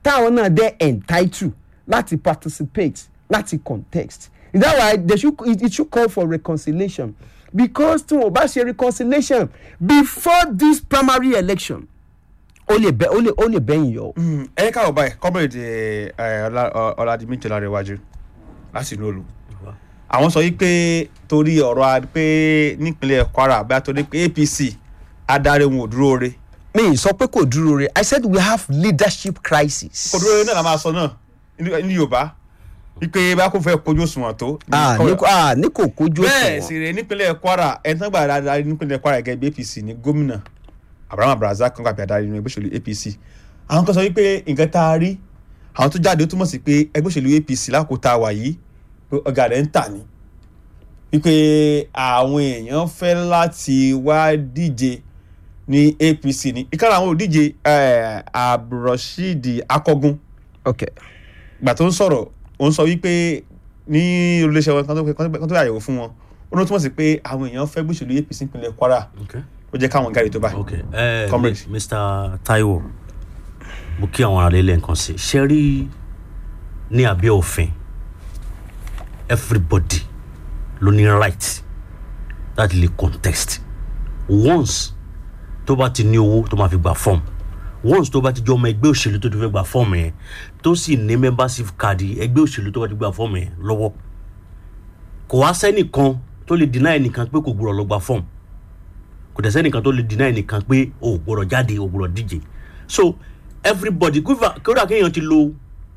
táwọn náà dẹ́ entitled láti participate láti contest is that why they should it, it should call for reconciliation because tí wọn bá ṣe reconciliation before this primary election ó lè bẹ ó lè ó lè bẹ́yìn yọ. ẹ káwọ báyìí kọ́mọ̀rẹ́dì ọ̀làdìmíjì ọ̀làrẹ̀wájú láti inú olú àwọn sọ wípé torí ọ̀rọ̀ a- pé nípínlẹ̀ kwara bá torí pé apc adarí wọn ò dúró re mi ì sọ pé kò dúró re i said we have leadership crisis. kò dúró re náà la máa sọ náà ní- ní yorùbá wípé bá kò fẹ́ kojú òṣùwọ̀n tó. ah ní kò ah ní kò kojú bẹ́ẹ̀ òṣùwọ̀n. sì rè nípínlẹ̀ kwara ẹni tán gbà adarí nípínlẹ̀ kwara gẹ́gẹ́ bí apc ní gómìnà abraham abdulrasaq kan gbàgbé adarí nínú ẹgbẹ́ òṣèlú apc àwọn kan sọ wípé nǹkan tá a rí àwọn tó jáde ó túmọ̀ sí pé ẹgbẹ́ òṣèlú apc lákòótá wà yìí pé ọ̀gá rẹ̀ ń tà ní wípé àwọn èèyàn fẹ́ láti wá díje ní apc ní ìkànnì àwọn òdíje abdulrasheed akọgun okay ìgbà tó ń sọ̀rọ̀ ó ń sọ wípé ní olùléṣẹ́ wọn kan tó- kan tó yàyẹ̀wò fún wọn ó ní ó túmọ̀ sí pé àwọn èèyàn fẹ́ gbèsèlú apc ìpínlẹ̀ kwara Okay. ó jẹ́ káwọn gáàrí tó báyìí. ok ẹ Comrade. mr taiwo mo kí àwọn ará ilé nǹkan sí ṣe rí ní abẹ́ òfin everybody ló ní right láti lè contest once tó bá ti ní owó tó máa fi gba form once tó bá ti jọ ọmọ ẹgbẹ́ òṣèlú tó ti fẹ́ gba form yẹn tó sì ní membership card ẹgbẹ́ òṣèlú tó bá ti gba form yẹn lọ́wọ́ kò wá sẹ́nìkan tó lè deny ẹnìkan pé kò gbúdọ̀ lọ gba form kò dẹ̀ sẹ́nìkan tó lè deny ẹnìkan pé o ò gbọ́dọ̀ jáde o ò gbọ́dọ̀ díje so everybody kódà kódà kéèyàn ti lo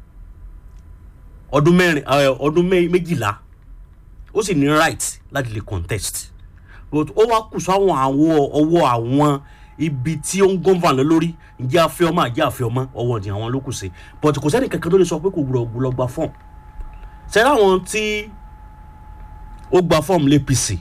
ọdún mẹ́rin ẹ, ọdún mẹ́- méjìlá ó sì ní right láti lè contest but ó wá kù sáwọn àwọ ọwọ́ àwọn ibi tí ó ń gọ́nfà lé lórí ǹjẹ́ afẹ́ ọmọ àjẹ́ afẹ́ ọmọ ọwọ́ ti àwọn ló kù sí but kò sẹ́ni kankan tó lè sọ pé kò gbọ́dọ̀ gbọ́dọ̀ gba fọ́ọ̀mù sẹ́ni àwọn tí ó gba fọ́ọ̀mù l'APC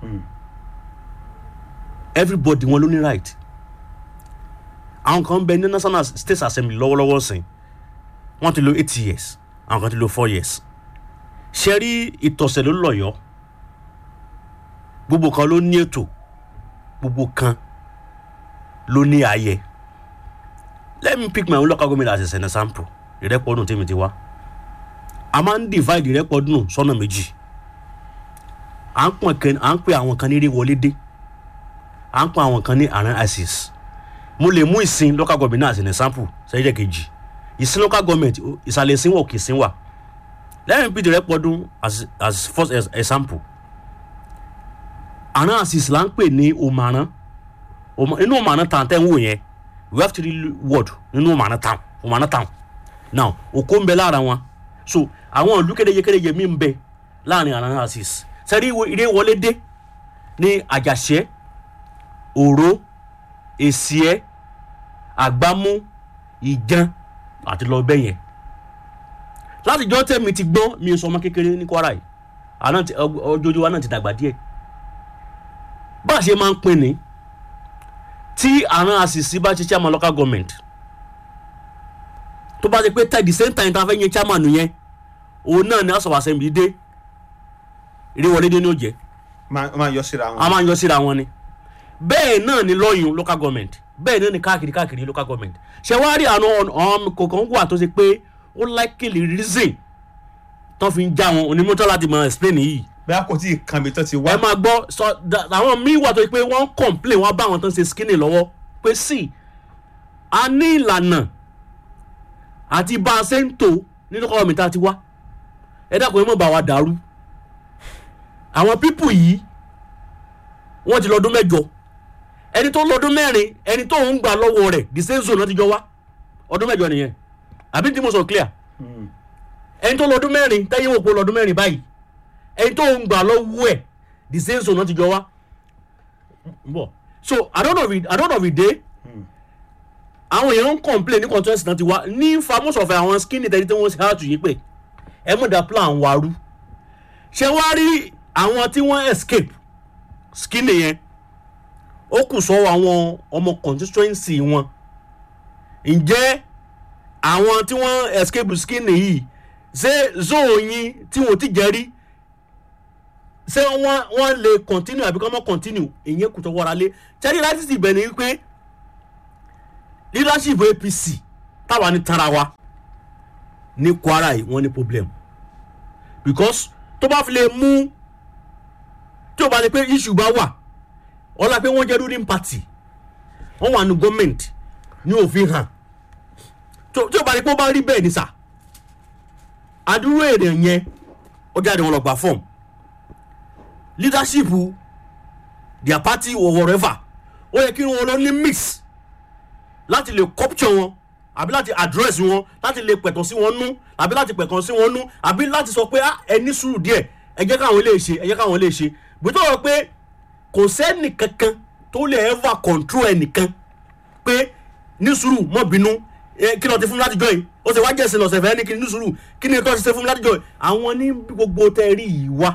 everybody wọn ló ní right àwọn kan ń bẹ ní national state assembly lọ́wọ́lọ́wọ́ sìn wọ́n ti lo eight years àwọn kan ti lo four years ṣe rí ìtọ̀sẹ̀ ló lọ̀yọ́ gbogbo kan ló ní ètò gbogbo kan ló ní ààyè let me pick my own local government as an example ìrẹ́pọ̀dùn tèmi ti wá a máa ń divide ìrẹ́pọ̀dùn sọ́nà méjì à ń pọ̀ kan à ń pè àwọn kan ní eré wọlé dé à ń pọ̀ àwọn kan ní àrùn isis mo lè mú ìsìn local government náà as an example sẹ́yìn kejì ìsìn local government ó- ìsàlẹ̀ ìsìn wọ̀ kì í sìn wà let me pick ìrẹ́pọ̀dùn as as first as example àrùn isis là ń pè ní òmàrán Oma- inú òmàrán town tẹ́ ń wò yẹn we have three word nínú òmàrán town òmàrán town now òkó ń bẹ lára wọn so àwọn ìlú kédeje kédeje mi ń bẹ láàrin àrùn isis sẹ́rí ilé wọlé dé ní àjàṣẹ́ òró èsìẹ́ àgbámú ìjan àti lọ bẹ́ẹ̀ yẹn látijọ́ tẹ̀mí ti gbọ́n mi sọ ọmọ kékeré ní kwara yìí àná ti- ọg- ọjọ́jú wa náà ti dàgbà díẹ̀ bá a ṣe máa ń pin ní tí àrùn àṣìṣe bá ṣe chairman local government tó bá ṣe pé tẹ̀ the same time tá a fẹ́ yẹn chairman yẹn òun náà ni house of assembly dé ìrèwọlé dé ní òjẹ́ máa máa yọ síra a wọn. máa ń yọ síra wọn ni bẹ́ẹ̀ náà ni lọ́yún local government bẹ́ẹ̀ náà ni káàkiri káàkiri local government ṣe wá rí àwọn ọ̀n kọ̀ọ̀kan wà tó ṣe pé ó likely reason tó fi ń já wọn onímọ̀tọ́ láti máa explain yìí bẹ́ẹ̀ kò tí ì kan mi tó ti wá. ẹ máa gbọ́ sọ da- àwọn míì wà tó ṣe pé wọ́n ń complain wọ́n bá àwọn tó ń ṣe skinny lọ́wọ́ pé sí a ní ìlànà àti bá a ṣe ń tò nínú kọ́ mi tá a ti wá ẹ dákun ẹ mọ̀ bá wa dàrú àwọn pípù yìí wọ́n ti lọ́dún mẹ́jọ ẹni tó lọ́dún mẹ́rin ẹni tó ń gbà lọ́wọ́ rẹ̀ the same zone náà ti jọ wá ọdún mẹ́jọ nìyẹn àbí tí mo sọ clear ẹni tó lọ́dún mẹ́rin tẹ́yìn wò pé lọ́dún mẹ́rin báyìí ẹni tó ń gbà lọ́wọ́ ẹ̀ the same zone náà ti jọ wá bọ̀ so àdónà àdónà day àwọn èèyàn ń complain ní contest náà ti wá ní famous of àwọn skinny tẹ́lẹ̀ tí wọ́n ṣe àtúnyí pé ẹ mọ̀ dá plan waru ṣé wá rí àwọn tí wọ́n escape skinny yẹn ó kù sọ́wọ́ àwọn ọmọ constituency wọn ǹjẹ́ àwọn tí wọ́n escape skinny yìí ṣé zone yín tí wọ́n ti jẹ́ rí ṣé wọ́n wọ́n lè continue àbí kọ́ mọ́ continue ìyẹn kù tó wọ́ra lé ṣẹ́rí láti sì bẹ̀ ni wípé leadership apc táwa ní tara wa ní kwara yìí wọ́n ní problem because tó bá fi lè mú tí o bá lè pé issue bá wà ọlá pé wọ́n jẹ́ ruling party wọ́n wà ní gọ́ọ̀mẹ̀ntì ní òfin hàn tó- tí o bá lè pé ó bá rí bẹ́ẹ̀ ní sà àdúró èrè yẹn ó jáde wọn lọ gbà fọ́ọ̀mù leadership their party or whatever ó yẹ kí wọn lọ ní mix láti lè capture wọn àbí láti address wọn láti lè pẹ̀tàn sí wọn nú àbí láti pẹ̀tàn sí wọn nú àbí láti sọ pé "Ah, ẹ ní sùúrù díẹ̀ ẹ jẹ́ káwọn lè ṣe ẹ jẹ́ káwọn lè ṣe bí tó rọ pé kò sẹ́nì kankan tó lè ever control ẹnìkan pé ní sùúrù mọ́ bínú ẹ, kí ló ti fún mi láti jọ yìí ó sì wá jẹ̀sìn lọ́sẹ̀ fẹ́ ní kí ní sùúrù kí ni tó ti ṣe fún mi láti jọ yìí àwọn ní gbogbo tẹ́rí yìí wá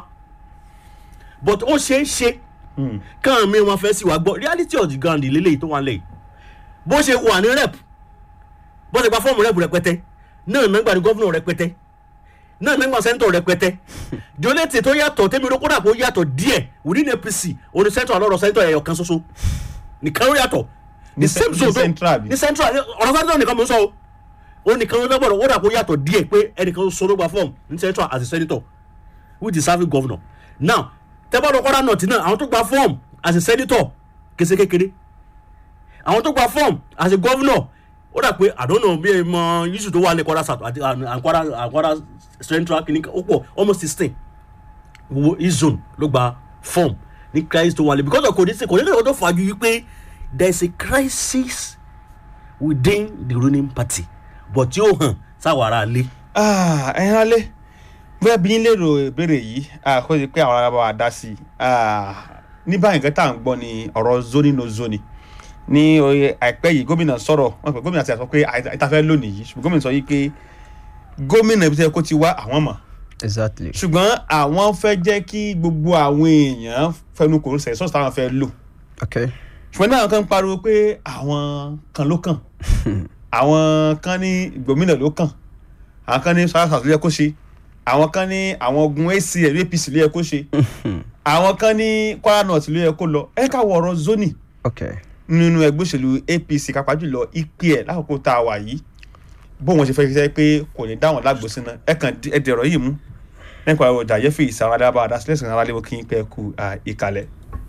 but ó ṣeé ṣe káwọn mi wọn fẹ́ sí wa gbọ́ reality of the ground lélẹ́yìí tó wà lẹ́yìn bó ṣe wà ní rep bó ṣe gba fọ́ọ̀mù rep rẹpẹtẹ náà náà gba ní gọ́fúnà rẹpẹtẹ náà náà gba sẹ́ńtọ̀ rẹpẹtẹ dionete tó yàtọ̀ tẹ́mi ló kódà kó yàtọ̀ díẹ̀ within apc oní sẹ́ńtọ̀ alọ́rọ̀ sẹ́ńtọ̀ ẹ̀yọ̀ kan ṣoṣo nìkan ló yàtọ̀ Ní the cen- same ní zone tó- central bí? ní central ọ̀rọ̀ sẹ́ńtọ̀ nìkan mò ń sọ o ó nìkan ló gbọ́dọ̀ ó dà kó yàtọ̀ díẹ̀ pé ẹnìkan ṣoṣo ló gba fọ́ọ̀mù ní central as a senator with the serving governor now tẹ́bọ̀dọ̀ kọ́dà nọ̀tì náà àwọn tó gba fọ́ọ̀mù as a senator kése kékeré àwọn tó gba form as a governor ó dà pé àdónà bí ẹ mọ yíṣù tó wà ní kwara south àti àkwara àkwara central clinic ó pọ̀ almost sixteen wo east zone ló gba form ní crisis tó wà lé because of kò ní sí kò ní lè tó fàájú wípé there is a crisis within the ruling party but tí ó hàn sáwọn ará ilé. Ah, ẹ̀yin alẹ́ bóyá bí yín lérò ìbéèrè yìí ah, kó di pé àwọn ará bá wa dá sí i Ah, ní báyìí nǹkan tá à ń gbọ́ ni ọ̀rọ̀ zoni no zoni ní oye àìpẹ́ yìí gómìnà sọ̀rọ̀ wọn pè gómìnà ti àtọ́ pé àìtafẹ́ lónìí yìí ṣùgbọ́n gómìnà sọ yìí pé gómìnà ibi tí ẹ kó ti wá àwọn mọ̀ exactly. ṣùgbọ́n àwọn fẹ́ jẹ́ kí gbogbo àwọn èèyàn fẹnu kò sẹ̀ sọ́ọ̀sì táwọn fẹ́ lò okay. ṣùgbọ́n náà kan pariwo pé àwọn kan ló kàn àwọn kan ní gómìnà ló kàn àwọn kan ní south south ló yẹ kó ṣe àwọn kan ní àwọn ogun acl apc ló yẹ kó ṣe àwọn kan ní kwara north ló yẹ kó lọ ẹ ká wọ ọ̀rọ̀ zoni okay. nínú ẹgbẹ́ òṣèlú apc kápá jùlọ ipe ẹ̀ lákòókò tá a wà yìí bó wọn ṣe fẹ́ ṣiṣẹ́ pé kò ní dáwọn lágbo sínú ẹ kàn ẹ dẹ̀rọ̀ yìí mú nípa ọjà yẹ́fì ìsàwọn adábàá adásílẹ̀ sàn aráàlú kí n pẹ́ ku à, ìkàlẹ̀.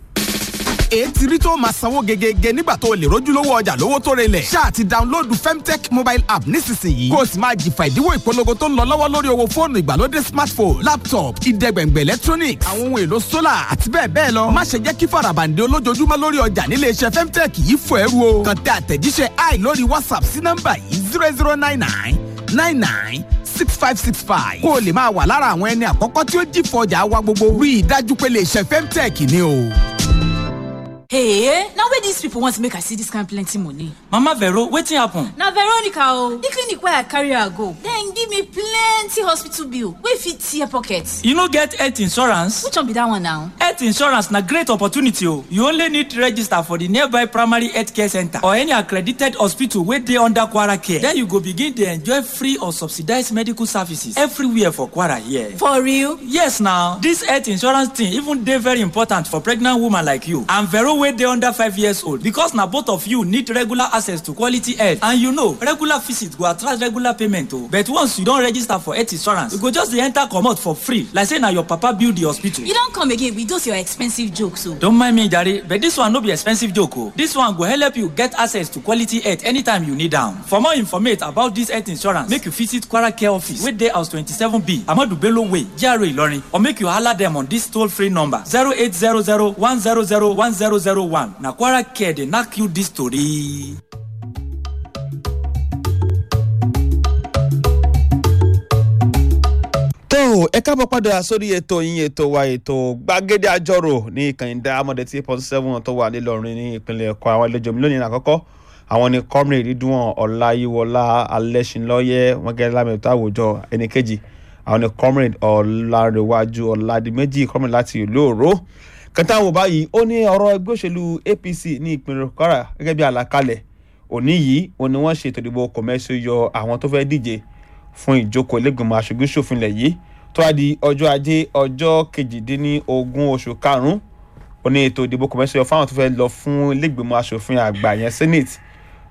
ètí rí tó máa sanwó gegege nígbà tó o lè rójú lówó ọjà lówó tó relẹ̀. ṣáà ti dáńlóòdù femtech mobile app nísinsìnyí. kó o sì máa jìfà ìdíwọ́ ìpolongo tó ń lọ lọ́wọ́ lórí owó fóònù ìgbàlódé smartphone laptop ìdẹ́gbẹ̀ngbẹ̀ electronics àwọn ohun èlò solar àti bẹ́ẹ̀ bẹ́ẹ̀ lọ. má ṣe jẹ́ kí farabande olójoojúmọ́ lórí ọjà nílé iṣẹ́ femtech yìí fò ẹrú o. kàn tẹ àtẹ̀jíṣẹ́ i lórí whatsapp sí nọ́mbà yìí zero zero nine nine nine nine six five six five. kó o lè máa wà lára àwọn ẹni àkọ́kọ́ tí ó jìfọ̀ ọjà wa gbogbo. rí i dájú pé lè ṣe femtech ni o. Hey, now where these people want to make I see this kind plenty money? mama vero wetin happen. Na Veronica o, the clinic where I carry her go, then give me plenty hospital bill wey fit tear pocket. you no get health insurance. Which one be that one now? health insurance na great opportunity o you only need register for the nearby primary health care center or any accredited hospital wey dey under kwara care then you go begin dey enjoy free or subsidized medical services everywhere for kwara here. For real? yes na this health insurance thing even dey very important for pregnant woman like you and vero wey dey under five years old because na both of you need regular access to quality health and you know regular visit go attract regular payment o but once you don register for health insurance you go just dey enter comot for free like say na your papa build the hospital. You don come again with those your expensive jokes o. Don't mind me, Jare, but this one no be expensive joke. Oh. This one go help you get access to quality health anytime you need am. For more information about this health insurance, make you visit Kwara Care Office wey dey house twenty-seven B, Amadu Bello Way, GRA Ilorin, or make you holler them on this toll-free number zero eight zero zero one zero zero one zero zero one. Na Kwara Care dey knack you this story. tó ẹ káàbọ̀ padà sórí ètò yín ètò wa ètò gbàgede àjọrò ní ìkànnì dáhámọ́dé tí point seven tó wà nílọrin ní ìpínlẹ̀ ẹ̀kọ́ àwọn àlejò mi lónìí àkọ́kọ́ àwọn ni comrade rídùn ọláyíwọlá alẹ́sìnlọ́yẹ wọn gẹ́gẹ́ lámẹ́tọ́ àwùjọ ẹnì kejì àwọn ni comrade ọ̀làrẹ̀wájú ọ̀làdìmẹ́jì comrade láti ìlú òró kẹta wò báyìí ó ní ọ̀rọ̀ ẹgbẹ́ òṣèlú apc ní ìpínlẹ̀ kwara gẹ́gẹ́ bí àlàkalẹ̀ òní yìí òun ni wọ́n ṣètò ìdìbò kọ̀mẹ́sì yọ àwọn tó fẹ́ díje fún ìjókòó ilégbèmọ̀ aṣojú ṣòfin ilẹ̀ yìí tó wá di ọjọ́ ajé ọjọ́ kejìdínlógún oṣù karùn-ún ó ní ètò ìdìbò kọ̀mẹ́sì yọ fáwọn tó fẹ́ lọ fún ilégbèmọ̀ aṣòfin àgbà yẹn senate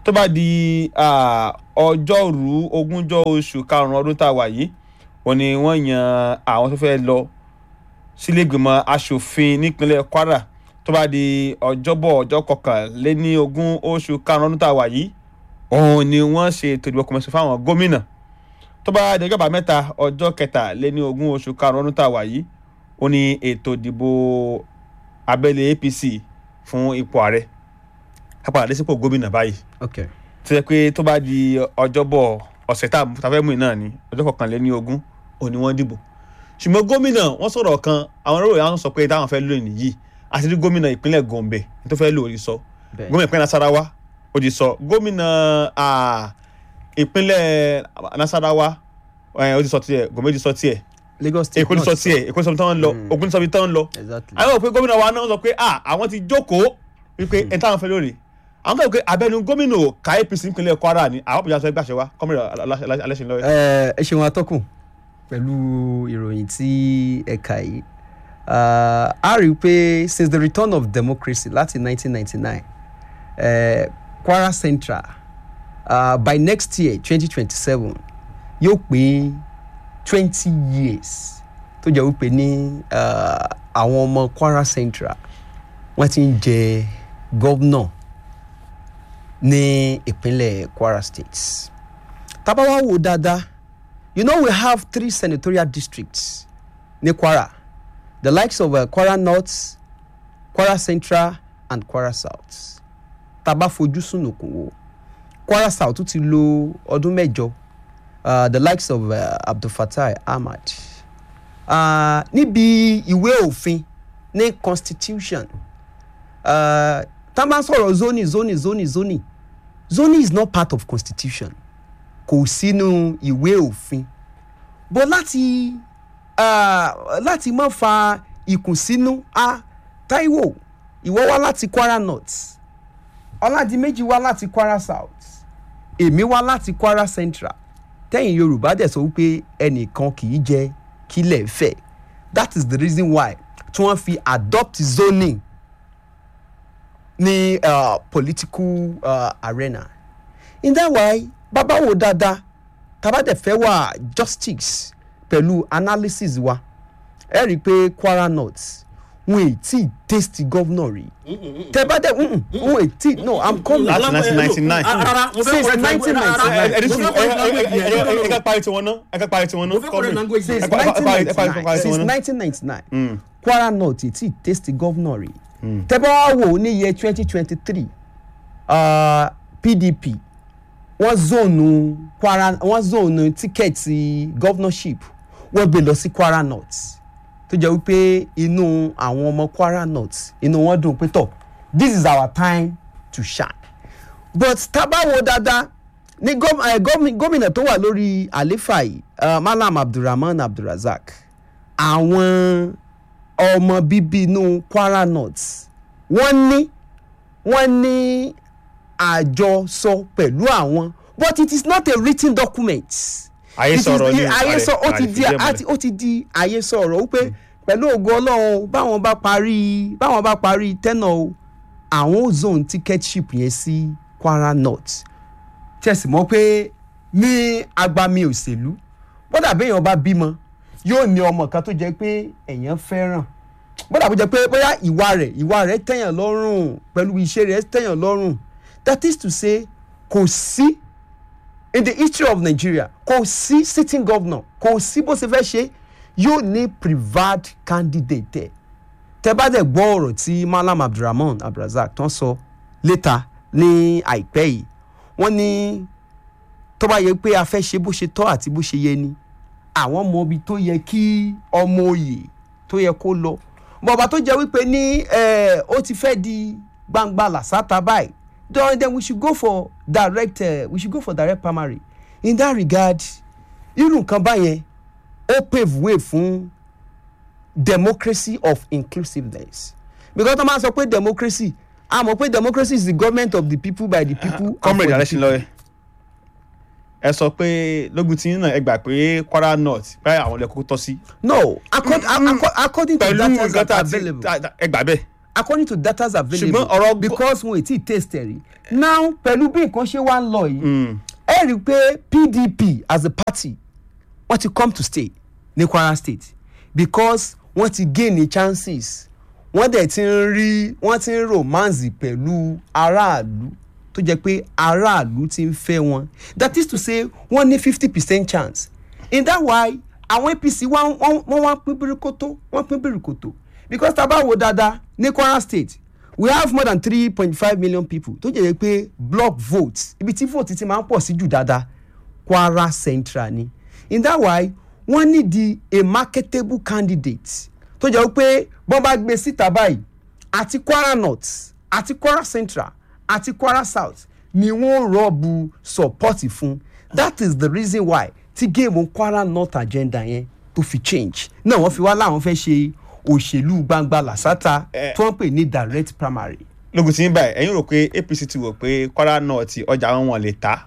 tó bá di ah, ọjọ́rú ogúnjọ́ oṣù karùn-ún ọdún tá a wà yìí wọ́n ní wọ́n yan àwọn tó fẹ́ lọ sílẹ̀gbìmọ̀ asòfin nípínlẹ̀ kwara tó bá di ọjọ́bọ̀ ọjọ́ kọkànléní ogún oṣù karùn-ún ọdún tá a wà yìí òun ni wọ́n ṣe ètò ìdìbò kọmọṣẹ́ fáwọn gómìnà tó bá di ọjọ́ àbámẹ́ta ọjọ́ kẹtàléní ogún oṣù karùn-ún ọdún tá a wà yìí ó ní ètò ìdìbò abẹ́lé apc fún ipò ààrẹ ká padà dé sípò gómìnà báyìí ok tó yẹ pé tó bá di ọjọ́bọ̀ ọ̀sẹ̀ tá a fẹ́ mú yìí náà ni ọjọ́ kọkànléní ogún òun ni wọ́n dìbò ṣùgbọ́n gómìnà wọ́n sọ̀rọ̀ kan àwọn olóòrè àwọn sọ pé táwọn fẹ́ lò nìyí àti rí gómìnà ìpínlẹ̀ gombe tó fẹ́ lò ó rí sọ bẹ́ẹ̀ gómìnà ìpínlẹ̀ nasarawa ó ti sọ gómìnà ah, ìpínlẹ̀ nasarawa eh, ó ti sọ tiẹ̀ gombe ti sọ tiẹ̀ lagos state èkó ti sọ náà tiẹ̀ èkó ti sọ bí tán ń lọ ogun ti sọ bí tán ń lọ exactly àwọn òpin gómìnà wa náà sọ pé ah àwọn ti jókòó wípé ẹ̀ táwọn fẹ́ lórí àwọn kan pé abẹnú gómìnà ò ká apc nípínlẹ̀ kwara ni àwọn àpòjá sọ ẹgbẹ́ àṣẹ wa kọ́mìnà alẹ́sìn lọ́yẹ̀. ẹ ẹ ṣeun atọ́kùn pẹ̀lú ìròyìn tí ẹ̀ka yìí Ah, a rí i pé since the return of democracy láti 1999 eh, kwara central uh, by next year 2027 yóò pé 20 years tó jẹ́ wípé ní ah, àwọn ọmọ kwara central wọ́n ti ń jẹ gọ́vnọ̀ ní ìpínlẹ̀ kwara state tábà wá wò dáadáa you know we have three senatorial districts ní kwara the likes of uh, kwara north kwara central and kwara south tábà fojú sunùkùn wò kwara south tún ti lo ọdún mẹ́jọ uh, the likes of uh, abdulfatai ahmad uh, níbi ìwé òfin ní constitution uh, tá a máa ń sọ̀rọ̀ zoning zoning zoning zoning zoning is not part of constitution kò sínú ìwé òfin bó láti uh, láti má fa ìkùnsínú a taiwo ìwọ wá láti kwara north ọládìméjì wá láti kwara south èmi wá láti kwara central tẹ́yìn yorùbá dẹ̀ sọ wípé ẹnìkan kì í jẹ kílẹ̀ fẹ̀ that is the reason why tí wọ́n fi adopt zoning ní uh, political uh, arena in that way bàbá wo dáadáa tàbá dẹ̀ fẹ́ wà justice pẹ̀lú analysis wa ẹ rí i pé kwara north wọn ì tí ì taste governor rí tẹ bá dẹ̀ mm, mm, wọn ì tí no i'm coming Láti 1999. rárá mo fẹ́ Since correct language- 1999. rárá, ẹ ẹ mo fẹ́ correct language yẹn. ẹ ká parí tiwọn náà ẹ ká parí tiwọn náà mo fẹ́ correct language since yẹn. ẹ pa- ẹ pa- ẹ pa- ẹ pa- ẹ pa- 1999 since ẹ pa- 1999 kwara north ì tí ì taste governor rí tẹ bá wá wò ó ní iye 2023 uh, pdp wọ́n zóònù kwara wọ́n zóònù tíkẹ́ẹ̀tì governorship wọ́n gbé lọ sí kwara north tó jẹ́ wípé inú àwọn ọmọ kwara north inú wọn dùn pé tọ̀ this is our time to shine but tábàwò dáadáa ní góm- eh, gómi- gómìnà tó wà lórí àléfà yìí uh, malam abdulrahman abdulrasaq àwọn ọmọ bíbí inú kwara north wọ́n ní wọ́n ní àjọsọ pẹ̀lú àwọn but it is not a written document. Ayé It is- sọ̀rọ̀ ni ayé sọ ó ti di àrífíjẹ́ mọ́lẹ̀. àti ó ti di ayé sọ̀rọ̀ wípé pẹ̀lú ògo ọlọ́run báwọn bá parí báwọn bá parí tẹ́nà o àwọn ò zone ticketship yẹn sí kwara north tẹ̀sí mọ́ pé ní agbami òṣèlú bọ́dà béèyàn bá bímọ yóò ní ọmọ kan tó jẹ́ pé èèyàn fẹ́ràn bọ́dà bó jẹ́ pé bóyá ìwà rẹ̀ ìwà rẹ̀ tẹ̀yàn lọ́rùn pẹ̀lú iṣẹ́ rẹ̀ tẹ̀yàn lọ́rùn that is to say kò sí in the history of nigeria kò sí sitting governor kò sí bó ṣe fẹ́ ṣe yóò ní preferred candidate ẹ̀ tẹ́ bá dẹ̀ gbọ́ ọ̀rọ̀ tí malam abdulrahman abdulrasaq tán sọ létà ní àìpẹ́ yìí wọ́n ní tó bá yẹ pé a fẹ́ ṣe bó ṣe tọ́ àti bó ṣe yẹ ni àwọn mọ ibi tó yẹ kí ọmọ òye tó yẹ kó lọ bọ̀bá tó jẹ́ wípé ní eh, ó ti fẹ́ di gbangba làṣàtà báyìí then then we should go for direct uh, we should go for direct primary in that regard irú nǹkan báyẹn ó pave way fún democracy of inclusiveness because tó máa sọ pé democracy a mọ̀ pé democracy is the government of the people by the people and for comrade the alẹ́sìn people. lọ́yẹ̀ ẹ sọ pé lógun tí náà ẹ gbà pé kwara north báyìí àwọn ilẹ̀ kókó tọ́ sí no according, according to pẹ̀lú data nǹkan that tá are a ti available tá- tá- ẹ gbà bẹ́ẹ̀ according to data available Ṣùgbọ́n ọ̀rọ̀ gbọ́- because wọn ò tí ì taste ẹ̀ rí now pẹ̀lú bí nǹkan ṣe wá ń lọ yìí ẹ rí i pé pdp as a party wọ́n ti come to stay ní kwara state because wọ́n ti gain ní chances wọ́n dẹ̀ ti ń rí wọ́n ti ń romance pẹ̀lú aráàlú tó jẹ́ pé aráàlú ti ń fẹ́ wọn that is to say wọ́n ní fifty percent chance in that why àwọn apc wọ́n wọ́n wọ́n wá pín bíríkótó wọ́n pín bíríkótó because tá a bá wo dáadáa ní kwara state we have more than three point five million people tó jẹ́ pé block votes ibi tí vote ti máa ń pọ̀ sí jù dáadáa kwara central ni in that why wọ́n ní di a marketable candidate tó jẹ́ pé bọ́n bá gbé síta báyìí àti kwara north àti kwara central àti kwara south ni wọ́n rọ́ọ̀bù support fún that is the reason why tí géèmù kwara north agenda yẹn tó fi change náà wọ́n fi wá láwọn fẹ́ ṣe òṣèlú gbangba làṣàtà Eh. tí wọ́n pè ní direct primary. lógun tí ń báyìí ẹ̀yin rò pé apc ti wò pé kwara náà ti ọjà wọn wọn lè ta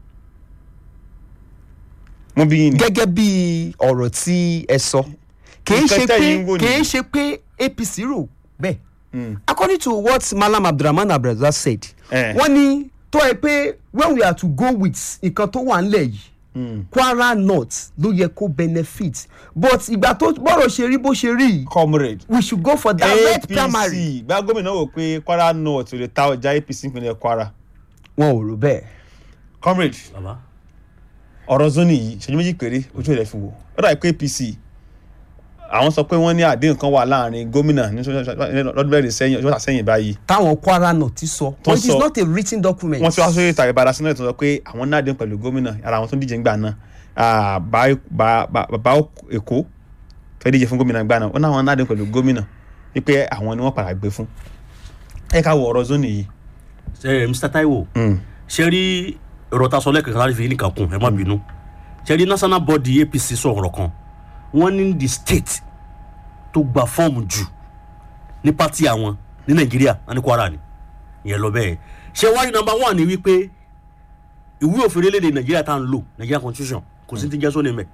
mo bí yín ni gẹ́gẹ́ bí ọ̀rọ̀ tí ẹ sọ kìí Nǹkan ṣe pé tẹ́yin ń wò kìí nìyí. ṣe pé apc rò bẹ́ẹ̀ according to what malam abdulrahman abdulrazak said Eh. wọ́n ní tó ẹ pé when we are to go with nǹkan tó wà nílẹ̀ yìí kwara north ló yẹ kó benefit but ìgbà tó bọ́rọ̀ ṣe rí bó ṣe rí yìí comrade we should go for direct primary. apc gba gómìnà wò pé kwara north ò lè ta ọjà apc ìpínlẹ̀ kwara wọn ò rò bẹ́ẹ̀. comrade bàbá ọ̀rọ̀ zoni yìí ṣẹ́jú méjì péré ojú rẹ̀ fi wò ó dàbí pé apc àwọn sọ pé wọ́n ní àdéhùn kan wà láàrin gómìnà ní lọ́dún mẹ́rin sẹ́yìn ọjọ́ sẹ́yìn báyìí táwọn kwara north ti sọ Tó but it is sọ. not a written document. wọ́n ti wá sórí ìtàgé ìbára sínú ètò sọ pé àwọn ní àdéhùn pẹ̀lú gómìnà ara àwọn tó ń díje ńgbà náà ah, bá- bá- bá- bàbá èkó fẹ́ díje fún gómìnà ńgbà náà ó náà wọn ní àdéhùn pẹ̀lú gómìnà wípé àwọn ni wọ́n padà gbé fún ẹ ká wọ ọ̀rọ̀ zoni yìí ẹ mr taiwo ṣe rí ọ̀rọ̀ ta sọ lẹ́ẹ̀kan láti fi nìkan kún ẹ má bínú ṣe rí national body apc sọ̀rọ̀ kan wọ́n ní the state tó gba fọ́ọ̀mù jù ní pátì àwọn ní nàìjíríà wọn ní kwara ni ìyẹn lọ bẹ́ẹ̀ ṣé wá ní number one ni wípé ìwé òfin orílẹ̀-èdè nàìjíríà tá à ń lò nàìjíríà constitution kò sí ti jẹ́ sóni mẹ́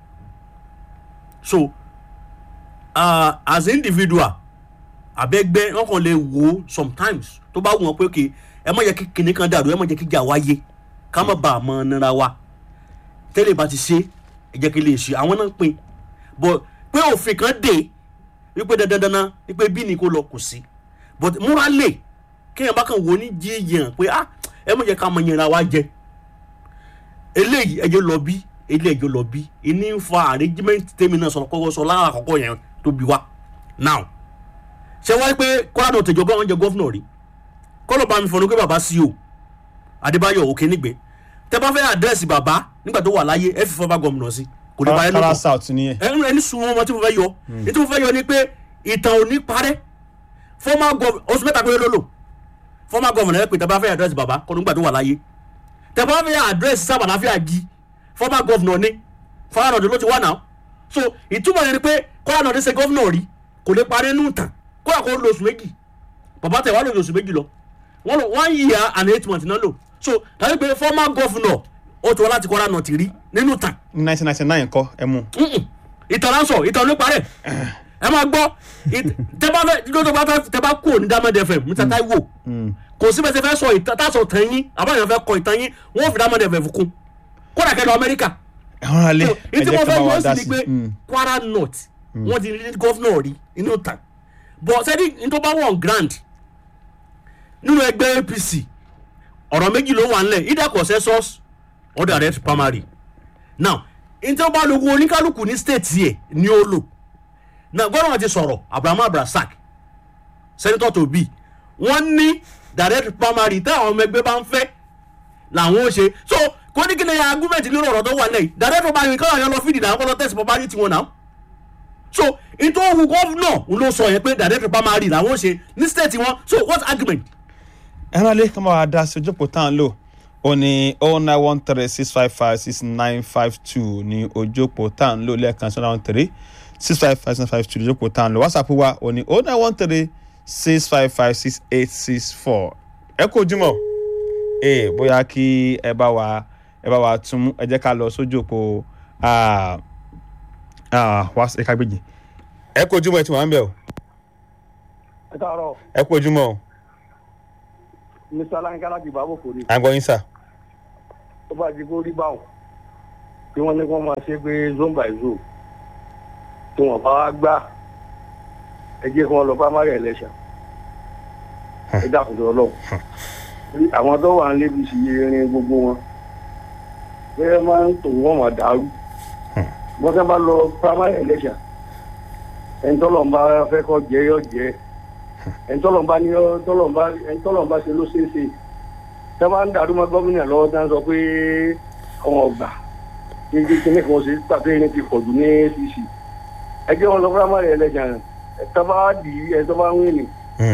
so uh, as an individual abẹ́gbẹ́ wọn kàn lè wò ó sometimes tó bá wù wọn pé ok ẹ má jẹ́ kí kinní kan dàrú ẹ má jẹ́ kí ìjà wáyé ká má bàa mọ nira wa tẹ́lẹ̀ bá ti ṣe ẹ jẹ́ kí lè ṣe àwọn náà pin but pé òfin kan dé wípé dandan dandan wípé bí ni kò lọ kò sí but múralè kéèyàn bá kàn wò ó ní jíjìyàn pé ah ẹ má jẹ́ ká mọ yẹra wa jẹ eléyìí ẹjọ́ lọ bí eléyìí ẹjọ́ lọ bí ìní ń fa arrangement tèmi náà sọ̀rọ̀ kọ́kọ́ sọ lára àkọ́kọ́ yẹn tó bí wa now ṣe wáyé pé kọ́lá náà tẹ̀jọ́ gbọ́n jẹ gọ́fúnà rí kọ́lọ̀ bá mi fọ̀nù pé bàbá sí o adébáyọ̀ òkè nígbẹ́ tẹ bá fẹ́ àdírẹ́sì bàbá nígbà tó wà láyé ẹ fi fọ́ bá gómìnà sí kò ní parẹ́ kwara nùkọ́ south nìyẹn ẹnu ẹni sun ọmọ tí mo fẹ́ yọ ní tí mo fẹ́ yọ ni pé ìtàn ò ní parẹ́ former governor oṣù mẹ́ta péré ló lò former governor ẹ pé tẹ bá fẹ́ àdírẹ́sì bàbá kọ́ nígbà tó wà láyé tẹ bá fẹ́ àdírẹ́sì sábà láfíà gi former governor ni fọlá nọdún ló ti wà náà so ìtumọ̀ yẹn ni pé kọ́lá nọdún ṣe governor rí kò lè parẹ́ nù tàn kọ́lá kó lo oṣù méjì bàbá tẹ̀ wá lò oṣù méjì lọ wọ́n lò one year and eight months náà lò so tàbí pé former governor ó ti wá láti kọ́lá nọ̀tì rí nínú tàn ní nineteen ninety nine kọ́ ẹ mú Mm-mm. ìtàn náà sọ ìtàn ló parẹ́ ẹ máa gbọ́ it- tẹ bá fẹ́ lọ́dọ̀ bá fẹ́ tẹ bá kú òní dámẹ́dẹ fẹ́ mr taiwo kò sí bẹ́sẹ̀ fẹ́ sọ ìtàn tásọ̀ tàn yín àbáyọ̀ fẹ́ kọ ìtàn yín wọ́n fi dámẹ́dẹ fẹ́ fún kódà kẹ́ lọ amẹ́ríkà ẹ̀hún alẹ́ ẹ ìtí jẹ́ wọ́n ká fẹ́ bá wa yọ dá sí ni sí pé Mm. kwara north wọ́n ti rí gọ́fúnà rí inú tàn bọ̀ sẹ́ni nítorí bá wọ̀n grand nínú ẹgbẹ́ apc ọ̀rọ̀ méjì ló wà nílẹ̀ either consensus or direct primary now nítorí bá lóko oníkálukú ní state yẹ ni ó lò now gbọ́dọ̀ wọn ti sọ̀rọ̀ abrahamu abrasak senator to be wọ́n ní direct primary táwọn ọmọ ẹgbẹ́ bá ń fẹ́ làwọn ó ṣe so kò ní kí ni argument lórí ọ̀rọ̀ tó wà lẹ́yìn direct primary káwọn yẹn lọ fìdí náà kọ́ lọ test primary tiwọn náà so nítorí òun gọ́fúnà ló sọ yẹn pé direct primary làwọn ó ṣe ní state wọn so what argument ẹ̀hún alẹ́ ká bá wa dá sí ojókòó tá à ń lò ó ní oh nine one three six five five six nine five two ní ojókòó tá à ń lò lẹ́ẹ̀kan sí oh nine one three six five five six five two ní ojókòó tá à ń lò whatsapp wa ó ní oh nine one three six five five six eight six four ẹ kú ojúmọ́ ee bóyá kí ẹ bá wa ẹ bá wa tún mú ẹ jẹ́ ká lọ sójú òpó ah, ah, wá ẹ ká gbèjì ẹ kú ojúmọ́ ẹ ti wà ń bẹ̀ o ẹ káàárọ̀ ẹ kú ojúmọ́ o mr aláǹkà láti ìbáwò kò ní à ń gbọ́ yín sà. tó bá di kó rí báwọn tí wọ́n ní kí wọ́n máa ṣe pé zone by zone tí wọ́n bá wá gbà ẹ jẹ́ kí wọ́n lọ primary election ẹ dákun tó ọlọ́run Torí àwọn tó wà ń lébi sí irin gbogbo wọn bẹ́ẹ̀ máa ń tò wọ́n máa dàrú wọ́n fẹ́ bá lọ primary election ẹni tọ́lọ̀ ń bá fẹ́ kọ́ jẹ́ yọ jẹ́ ẹni tọ́lọ̀ ń bá ní yọ- tọ́lọ̀ ń bá ẹni tọ́lọ̀ ń bá ṣe ló ṣeé ṣe tẹ́ bá ń dàrú mọ́ gómìnà lọ́wọ́ tá ń sọ pé àwọn ọgbà ní kí kíní kan ṣe pàtó yẹn ti pọ̀jù ní acc ẹ jẹ́ wọn lọ primary election ẹ tọ́ bá dì í ẹ tọ́ bá ń wí ni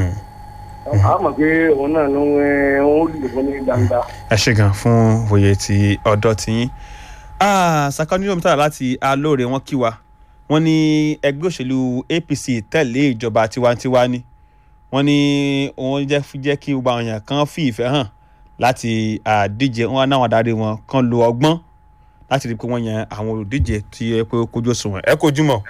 a mọ̀ pé òun náà ló ń ẹ òun lè fún ní gbangba. ẹ ṣe gan fún òye ti ọ̀dọ́ tiyín sakani yomita láti alóore wọn kí wa wọn ní ẹgbẹ́ òṣèlú apc tẹ̀lé ìjọba tiwantiwa ni wọn ní òun jẹ́ jẹ́ kí gbogbo àwọn èèyàn kan fi ìfẹ́ hàn láti àdíje wọn náà adarí wọn kan lo ọgbọ́n láti rí i pé wọ́n yan àwọn olùdíje tí ẹ pé ó kojú òṣùwọ̀n ẹ kojú mọ́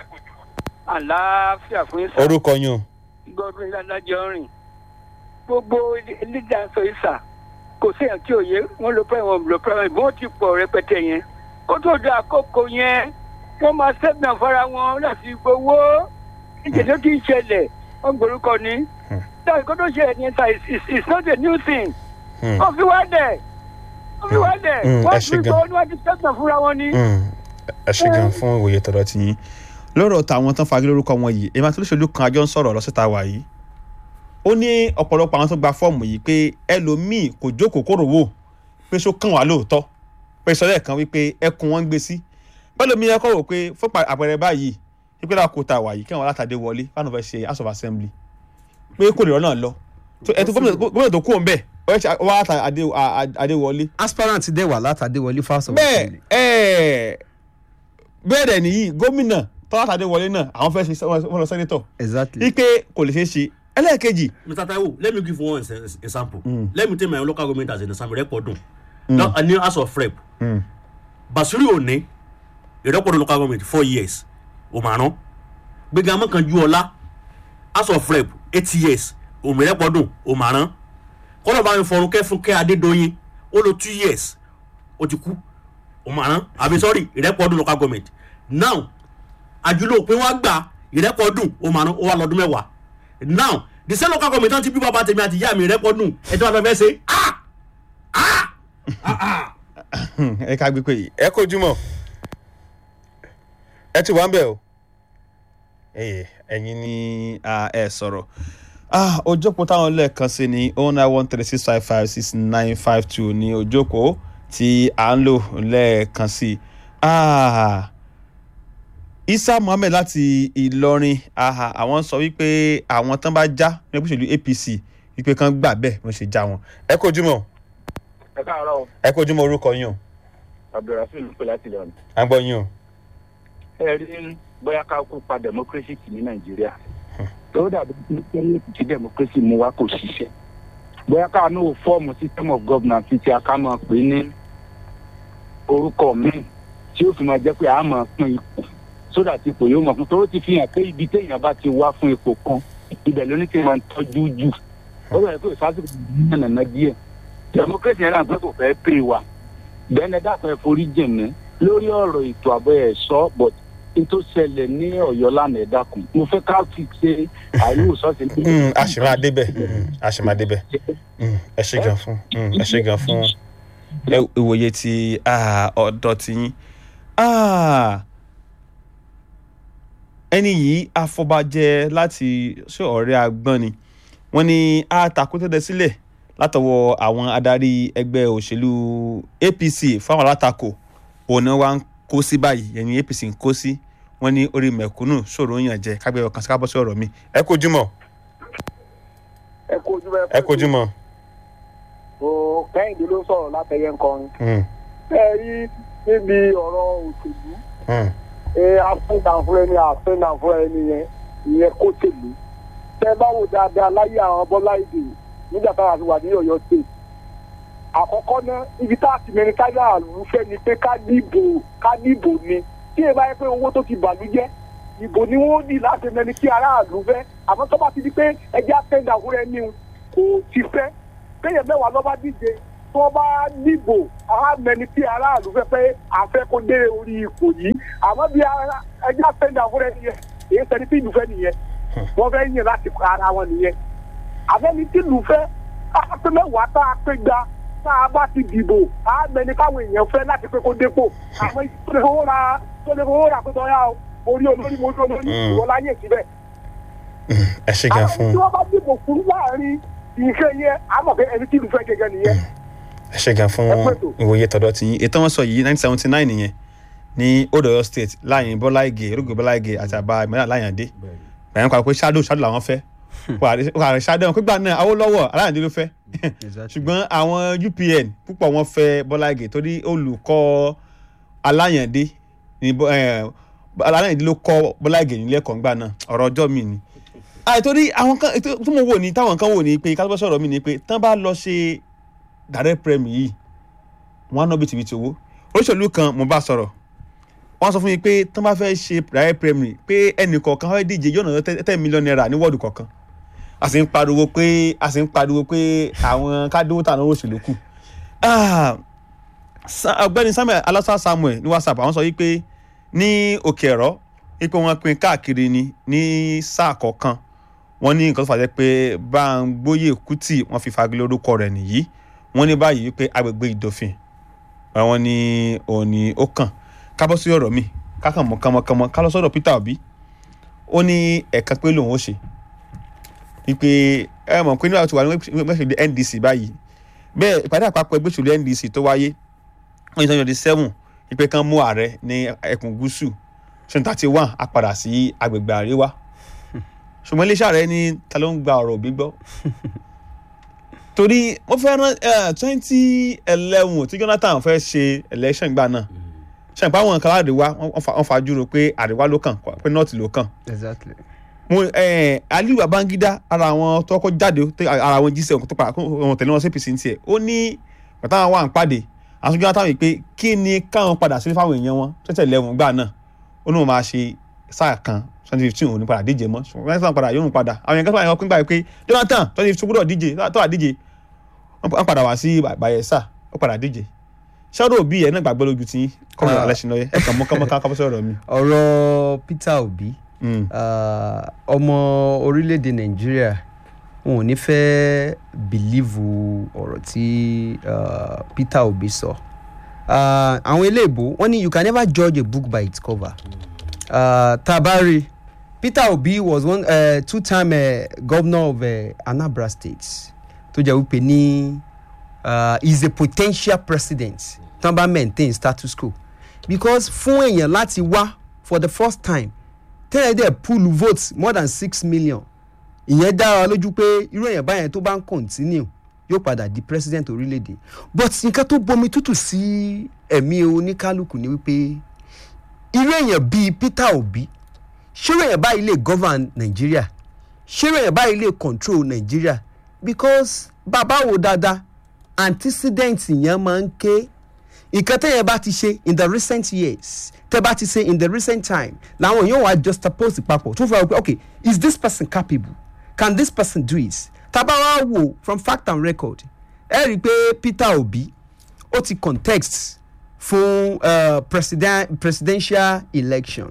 àlàáfíà fún ìsà orúkọ yín o. gbọdún ìlànàjọ rìn gbogbo lídà sọ ìsà kò séèyàn tí ò yé wọn lo pẹ́ wọn lo pẹ́ wọn ìbọn ti pọ̀ rẹpẹtẹ yẹn kó tó da àkókò yẹn wọ́n máa sẹ́gbọ̀n fara wọn láti gbowó ìjẹ́jọ́ kì í ṣẹlẹ̀ wọ́n gbórúkọ ní dáhùn kó tó ṣẹlẹ̀ ní ìsà it's not a new thing Hmm. wọ́n fi wá dẹ̀ wọ́n fi wá dẹ̀ Hmm, ẹ wọ́n ṣé fi gan. gbowó níwájú sẹ́gbọ̀n fúnra wọn ní. Mm, ẹ ṣe gan fún òye tọ̀dọ̀ tí yín lọ́rọ̀ tàwọn tán fagilé lórúkọ wọn yìí èmi àti olóṣèlú kan àjọ ń sọ̀rọ̀ lọ́sẹ̀ta wà yìí ó ní ọ̀pọ̀lọpọ̀ àwọn tó gba fọ́ọ̀mù yìí pé ẹlòmíì kò jókòó kóró wò pé ṣó kàn wá lóòótọ́ pé sọ́lẹ̀ kan wípé ẹkùn wọn ń gbé sí pẹ́lòmíì ẹkọ̀ rò pé fún pa- àpẹẹrẹ báyìí wípé láàkó ta wà yìí kí wọn látàdé wọlé fáwọn fẹ́ ṣe house of assembly pé kò lè rọ́ náà lọ ẹ̀ tó gómìnà gómìnà tó kú òun bẹ́ẹ̀ wọ́n á ta adé wọlé aspirant dẹ̀ wà látàdé wọlé fásitì. bẹ́ẹ̀ ẹ̀ bẹ́ẹ̀ dẹ̀ nìyí gómìnà tọ́látàdé wọlé náà àwọn fẹ́ ṣe wọ́n lọ sẹ́nitọ̀ exactly. wípé kò lè ṣeé ṣe ẹlẹ́ẹ̀kejì mr taiwo let me give you one ex- example let me take my own local government as an example rẹpọdun now a new house of rep basiri oni ìrẹpọdun local government four years òmàrán gbẹgàn amọkànjú house of rep eight years òmìrẹpọdun òmàrán kọ́nà bá mi fọrun kẹ́fúnkẹ́ adédọ́yìn ó lo two years ó ti kú òmàrán àbí sorry ìrẹpọdun local government now àjùlọ òpin wa gbà ìrẹpọdun òmàrán ó wà lọ́dún mẹ́wàá now the same local government náà ti bí bàbá tèmi àti ìyá mi ìrẹpọdun ẹjọ́ àti ọ̀fẹ́ ṣe ah ẹ ká gbé pé ẹ kojú mọ́ ẹ ti wá ń bẹ̀ o ẹyẹ ẹ̀yin ni ah, ẹ sọ̀rọ̀ ah, ojókòó táwọn lẹ́ẹ̀kan sí ni oh nine one three six five five six nine five two ni ojókòó tí à ń lò lẹ́ẹ̀kan sí ah, isa muhammed láti ìlọrin aha àwọn sọ wípé àwọn tán bá já ní ẹgbẹ́ òṣèlú apc wípé kán gbà bẹ́ẹ̀ wọ́n ṣe já wọn ẹ kojú mọ́ ẹ káàárọ̀ ẹ kojú mọ́ orúkọ yín o abdulrasheed pé láti lọ. à ń gbọ́ yín o. ẹ rí bóyá ká kó pa democracy tì ní nàìjíríà tó dàbí pé tí democracy mú wa kò ṣiṣẹ́ bóyá ká ní o fọ́ọ̀mù system of governance ti a ká máa pè ní orúkọ míì tí ó fi máa jẹ́ pé a máa pín ipò sódà tí ipò yóò mọ̀ fún toró ti fi hàn pé ibi téèyàn bá ti wá fún ipò kan ibẹ̀ ló ní kí n máa tọ́jú jù ó bẹ̀rẹ̀ pé ìfásitì ní nàná díẹ̀ democracy yẹn náà pé kò fẹ́ pè wá bẹ́ẹ̀ni dákun ẹ forí jìn mí lórí ọ̀rọ̀ ètò ààbò ẹ̀ sọ but n tó ṣẹlẹ̀ ní ọ̀yọ́ lánàá ẹ̀ dákun mo fẹ́ ká fi ṣe àìlúwòsàn sí Mm, a sì máa débẹ̀ mm, a sì máa débẹ̀ Mm, ẹ ṣe gan fún mm, ẹ ṣe gan fún ẹ- ìwòye ti ah, ọ̀dọ́ ti yín Ah, ẹni yìí afọbajẹ láti ṣé ọ̀rẹ́ agbọ́n ni wọ́n ní àtakótẹ́tẹ́ sílẹ̀ látọwọ́ àwọn adarí ẹgbẹ́ òṣèlú apc fáwọn alátakò òun náà wá ń kó sí báyìí ẹni apc ń kó sí wọ́n ní orí mẹ̀kúnnù ṣòro yàn jẹ kágbẹ́ ọkàn sí kábọ́ sí ọ̀rọ̀ mi ẹ kojú mọ́ ẹ kojú bẹ ẹ kojú mọ́. o kẹ́hìndé ló sọ̀rọ̀ látẹ̀yẹ nǹkan Mm, ẹ rí níbi ọ̀rọ̀ òṣèlú mm, ẹ afẹ́dàfún ẹni afẹ́dàfún ẹni yẹn ìyẹn kó tèlú tẹ bá wò dáadáa láyé àwọn bọ́lá ìdè nígbà táwọn àti wà ní ọ̀yọ́ state àkọ́kọ́ náà ibi tá a ti mẹ́rin káyà àlùfẹ́ ni pé ká dìbò ká dìbò ni tí ẹ bá yẹ pé owó tó ti bàlú jẹ́ ìbò ni wọ́n dì láti mẹ́ni kí aráàlú fẹ́ àmọ́ tó bá ti di pé ẹjẹ́ àtẹ̀dá fúnra ẹni o, kò ti fẹ́ kéèyàn mẹ́wàá lọ́ bá díje tó bá dìbò àmẹni tí aráàlú fẹ́ pé àfẹ́ kó dé orí ipò yìí àmọ́ bí ara- ẹjẹ́ àtẹ̀dá fúnra ẹni yẹn èyí sẹ́ni tí ìlú fẹ́ nìyẹn wọ́n fẹ́ yìn láti pa ara wọn nìyẹn àfẹ́ni tí ìlú fẹ́ á pé mẹ́wàá tá a pé gba tá a bá ti dìbò àmẹni káwọn èèyàn fẹ́ láti pé kó dépò àmọ́ tó lè fowó ra tó lè fowó ra pé tọ́yà o orí olórí mo lórí ìwọ láyé síbẹ̀ ẹ ṣe gan àwọn fún tí wọ́n bá dìbò fún láàrin ìṣe yẹn àmọ̀ pé ẹni tí ìlú fẹ́ gẹ́gẹ́ nìyẹn. ẹ ṣe gan fún Ẹ pẹ́ tó. ìwòye tọ̀dọ̀ tí yín ètò wọn sọ yìí nineteen seventy nine nìyẹn ní Old Ọ̀yọ́ state láàyè Bọ́lá Ìgè erógbè Bọ́lá Ìgè àti àbá ìmọ̀lẹ́ Aláyàndé bẹ̀rẹ̀ nípa pé shadow shadow làwọn fẹ́ wàá shadow wọn pípa náà Awólọ́wọ̀ Aláyàndé ló fẹ́ ṣùgbọ́n àwọn UPN púpọ̀ wọn fẹ́ Bọ́lá Ìgè torí olùkọ́ Aláyàndé ní Bọ́- eh, Aláyàndé ló kọ́ Bọ́lá Ìgè nílé ẹ̀kọ́ ńgbà náà ọ̀rọ̀ ọjọ́ mi ni àìtorí àwọn kan ètò tí mo wò ní táwọn kan wò ní pé kásìbọ́ sọ̀rọ̀ mi ni pé tán bá lọ ṣe direct prem yìí wọ́n á ná bìtìbìtì owó olóṣèlú kan mo bá sọ̀rọ̀ wọ́n sọ fún mi pé tán bá fẹ́ ṣe direct prem yìí pé ẹnì kọ̀ọ̀kan fẹ́ díje yóò ná ten million naira ní wọ́ọ̀dù kọ̀ọ̀kan a sì ń pariwo pé a sì ń pariwo pé àwọn kádówó tà náà òṣèlú kù Ah, Sa- ọ̀gbẹ́ni Samuel alasa Samuel ní WhatsApp àwọn sọ yìí pé ní òkè ẹ̀rọ wípé wọ́n pín káàkiri ni ní sáà kọ̀ọ̀kan wọ́n ní nǹkan tó fàjẹ́ pé Báńgbóyè Kútì wọ́n fi fagilé orúkọ rẹ̀ nìyí wọ́n ní báyìí wípé agbègbè Ìdòfin àwọn ní òní ó kàn kábọ́ sí ọ̀rọ̀ mi kákan mọ̀ kánmọ́kánmọ́ ká lọ sọ́dọ̀ Peter Obi ó ní ẹ̀ka pé lòun ó ṣe wípé ẹ mọ̀ pé nígbà tó wà ní gbẹ́sẹ̀lẹ̀ NDC báyìí bẹ́ẹ̀ ìpàdé àpapọ̀ ẹgbẹ́ òṣèlú NDC tó wáyé wọ́n yìí twenty seven wípé kán mú ààrẹ ní ẹkùn gúúsù twenty thirty one á padà sí agbègbè àríwá ṣùgbọ́n iléeṣẹ́ ààrẹ ní ta ló ń gba ọ̀rọ̀ òbí gbọ́ torí wọ́n fẹ́ rán twenty eleven tí Jonathan fẹ́ ṣe election gbà náà ṣe àpá àwọn kan àríwá wọ́n fa- wọ́n fajúro pé àríwá ló kàn pé north ló kàn exactly. mo ẹ aliyu babangida ara àwọn tó kọ́ jáde tó- ara àwọn jíṣẹ́ ọkọ̀ tó pa ọmọ tẹ̀lé wọn sí apc ní tiẹ̀ ó ní bàtà àwọn wà ń pàdé àwọn sójú àtàwọn yìí pé kí ni káwọn padà sílé fáwọn èèyàn wọn tẹ́tẹ̀ lẹ́wọ̀n gbà náà ó ní wọn máa ṣe sáà kan twenty fifteen òní padà díje mọ́ ṣùgbọ́n twenty fifteen padà yóò padà àwọn èèyàn kan tó wà pín gbà pé jonathan twenty fifteen gbọ́dọ̀ díje tó wà díje wọ́n padà wá sí bayelsa ó padà díje ṣọ́dọ̀ òbí ẹ̀ náà gbàgbọ́ lójú tí kọ́mọ̀ Ah. alẹ́ ṣe lọ́yẹ ẹ̀ kàn mọ́ kọ́mọ́ ká kọ́ sọ̀rọ̀ mi. ọ̀rọ̀ Peter Obi Mm. ah, ọmọ orílẹ̀-èdè Nàìjíríà wọn ò ní fẹ́ bìlíìvù ọ̀rọ̀ tí ah, Peter Obi sọ Ah, àwọn eléèbó wọ́n ní you can never judge a book by its cover Ah, tabari Peter Obi was one uh, two-time uh, governor of uh, Anambra State tó jẹ́ wípé ní uh, is a potential president tó bá maintain status quo because fún èèyàn láti wá for the first time tẹ́lẹ̀ dẹ̀ pool votes more than six million ìyẹn dára lójú pé irú èèyàn báyẹn tó bá ń continue yóò padà di president orílẹ̀-èdè but nǹkan tó bomi tútù sí ẹ̀mí oníkálukú ni wípé irú èèyàn bíi Peter Obi ṣé irú èèyàn báyìí lè govern Nàìjíríà ṣé irú èèyàn báyìí lè control Nàìjíríà because bàbá wo dáadáa antecedent yẹn máa ń ké nǹkan tẹ́yẹ̀ bá ti ṣe in the recent years tẹ́ bá ti ṣe in the recent time làwọn yóò wá juxtapose papọ̀ tó fẹ́ wọ pé okay is this person capable can this person do it tábà wá wò from fact and record ẹ rí i pé Peter Obi ó ti context fún uh, president, presidential election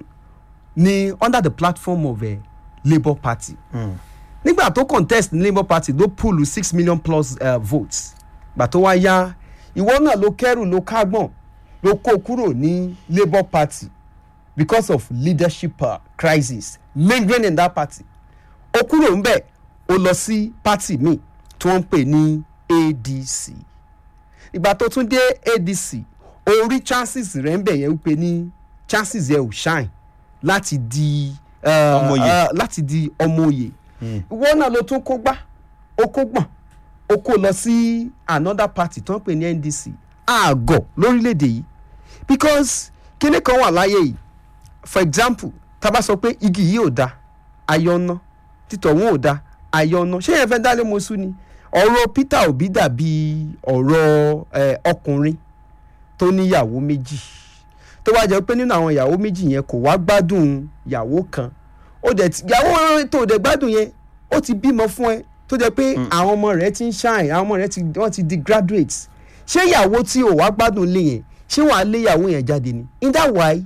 ní under the platform of uh, Labour Party nígbà tó contest ní Labour Party ló pull six million plus uh, votes gbà tó wá yá ìwọ náà ló kẹrù ló kágbọ̀n ló kó kúrò ní Labour Party because of leadership uh, crisis lingering in that party ó kúrò ńbẹ̀ ó lọ sí party míì tí wọ́n ń pè ní ADC ìgbà tó tún dé ADC ó rí chances rẹ̀ ń bẹ̀ yẹn wípé ní chances yẹn ò shine láti di uh, Ọmọye. uh, láti di ọmọ òye ìwọ náà ló tún kó gbá ó kó gbọ̀n ó kó lọ sí another party tó ń pè ní NDC àgọ̀ lórílẹ̀‐èdè yìí because kíní kan wà láyé yìí for example tá a bá sọ pé igi yìí ò da ayọ̀nà títọ̀hún ò da ayọ̀nà ṣé yẹn fẹ́ dálé mọ́sú ni ọ̀rọ̀ Peter Obi dàbí ọ̀rọ̀ eh, ọkùnrin tó níyàwó méjì tó wá jẹ́ pé nínú àwọn ìyàwó méjì yẹn kò wá gbádùn ìyàwó kan ó dẹ̀ ti ìyàwó tó dẹ̀ gbádùn yẹn ó ti bímọ fún ẹ tó jẹ́ pé àwọn ọmọ rẹ̀ ti ń shine àwọn ọmọ rẹ̀ ti wọ́n ti di graduates ṣé ìyàwó tí ò wá gbádùn lé yẹn ṣé wàá lé ìyàwó yẹn jáde ni in that way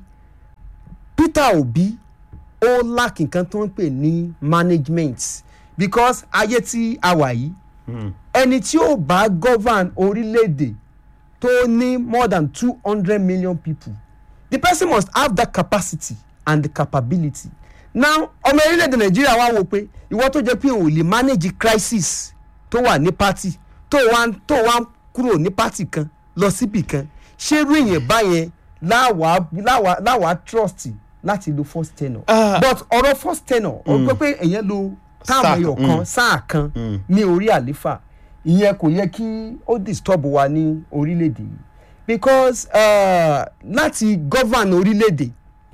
Peter Obi ó lack nǹkan tó ń pè ní management because ayé tí a wà yìí ẹni tí ó bá govern orílẹ̀-èdè tó ní more than two hundred million people the person must have that capacity and the capability now ọmọ orílẹ̀-èdè nàìjíríà wá wò pé ìwọ tó jẹ́ pé ò lè manage crisis tó wà ní party tó wá tó wá kúrò ní party kan lọ síbì kan ṣé irú èèyàn báyẹn láwàá láwàá láwàá trust láti lo first tenor Ah. but ọ̀rọ̀ first tenor ó pé pé èèyàn lo táàmù Sáà ẹyọ kan, kan mm. sáà kan ní orí àléfà ìyẹn kò yẹ kí ó disturb wa ní orílẹ̀-èdè yìí because uh, láti govern orílẹ̀-èdè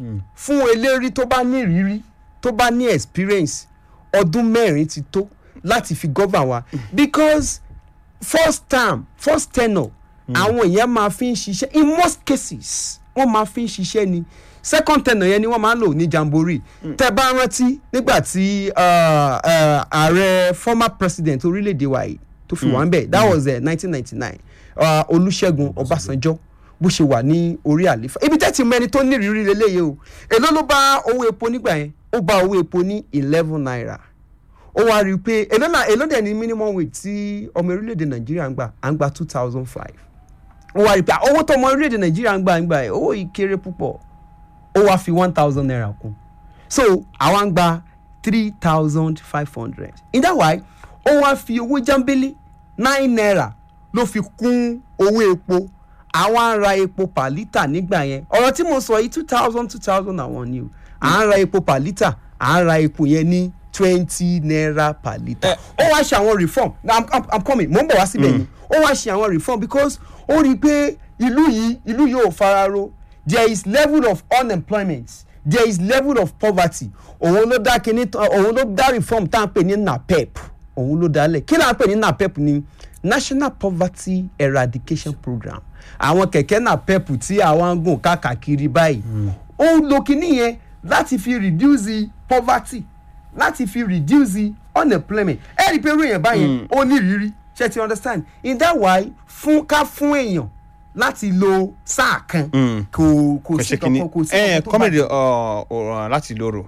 fún eléré tó bá ní ìrírí tó bá ní experience ọdún mẹ́rin ti tó láti fi govern wa because first term first tenure àwọn èèyàn máa fi ń ṣiṣẹ́ in most cases wọ́n máa fi ń ṣiṣẹ́ ni second tenure yẹn ni wọ́n máa ń lò ní jamboree tẹ́ bá rántí nígbà tí uh, uh, ààrẹ former president orílẹ̀-èdè wa yìí tó fi wà ń bẹ̀ that was nineteen ninety nine olùṣègùn ọbásanjọ́ bó ṣe wà ní orí àléfà ibi tẹ́tí mẹ́ni tó ní ìrírí lélẹ́yìí o èló ló bá owó epo nígbà yẹn ó bá owó epo ní eleven naira ó wá rí i pé èló náà èló dẹ̀ ní minimum wage tí ọmọ orílẹ̀-èdè nàìjíríà ń gbà à ń gba two thousand five ó wá rí i pé owó tó ọmọ orílẹ̀-èdè nàìjíríà ń gbà ń gbà ẹ̀ owó yìí kéré púpọ̀ ó wá fi one thousand naira kún so àwa ń gba three thousand five hundred in that way ó wá fi owó jambele nine naira ló fi kún owó epo àwa ń ra epo per litre nígbà yẹn ọ̀rọ̀ tí mo sọ yìí two thousand two thousand and one ni o à ń ra epo per litre à ń ra epo yẹn ní twenty naira per litre ó wá ṣe àwọn reform na i'm i'm i'm coming mo ń bọ̀ wá síbẹ̀ ni ó wá ṣe àwọn reform because ó rí i pé ìlú yìí ìlú yìí ò fararo there is level of unemployment there is level of poverty òun ló dá kíní òun ló dá reform tá à ń pè ní napep òun ló dálẹ̀ kí là ń pè ní napep ni national poverty eradication program àwọn kẹ̀kẹ́ napep tí àwọn ń gùn káàkiri báyìí ó ń lo kíní yẹn láti fi reduce the poverty láti fi reduce the unemployment ẹ rí i pé irú èèyàn báyẹn ó ní ìrírí ṣe ti understand in that way fún ká fún èèyàn láti lo sáà kan kò kò sí kankan kò sí ẹ kankan tó kọ́mẹ̀dì bàjẹ́. ọ̀ràn láti lóró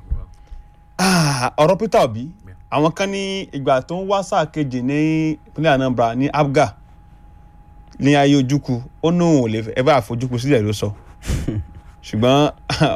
Ah, ọ̀rọ̀ peter obi àwọn kan ní ìgbà tó ń wá sáà kejì ní ìpínlẹ̀ anambra ní abga ní ayé ojúku ó ní òun ò lè ẹ bá àfojúku sílẹ̀ ló sọ ṣùgbọ́n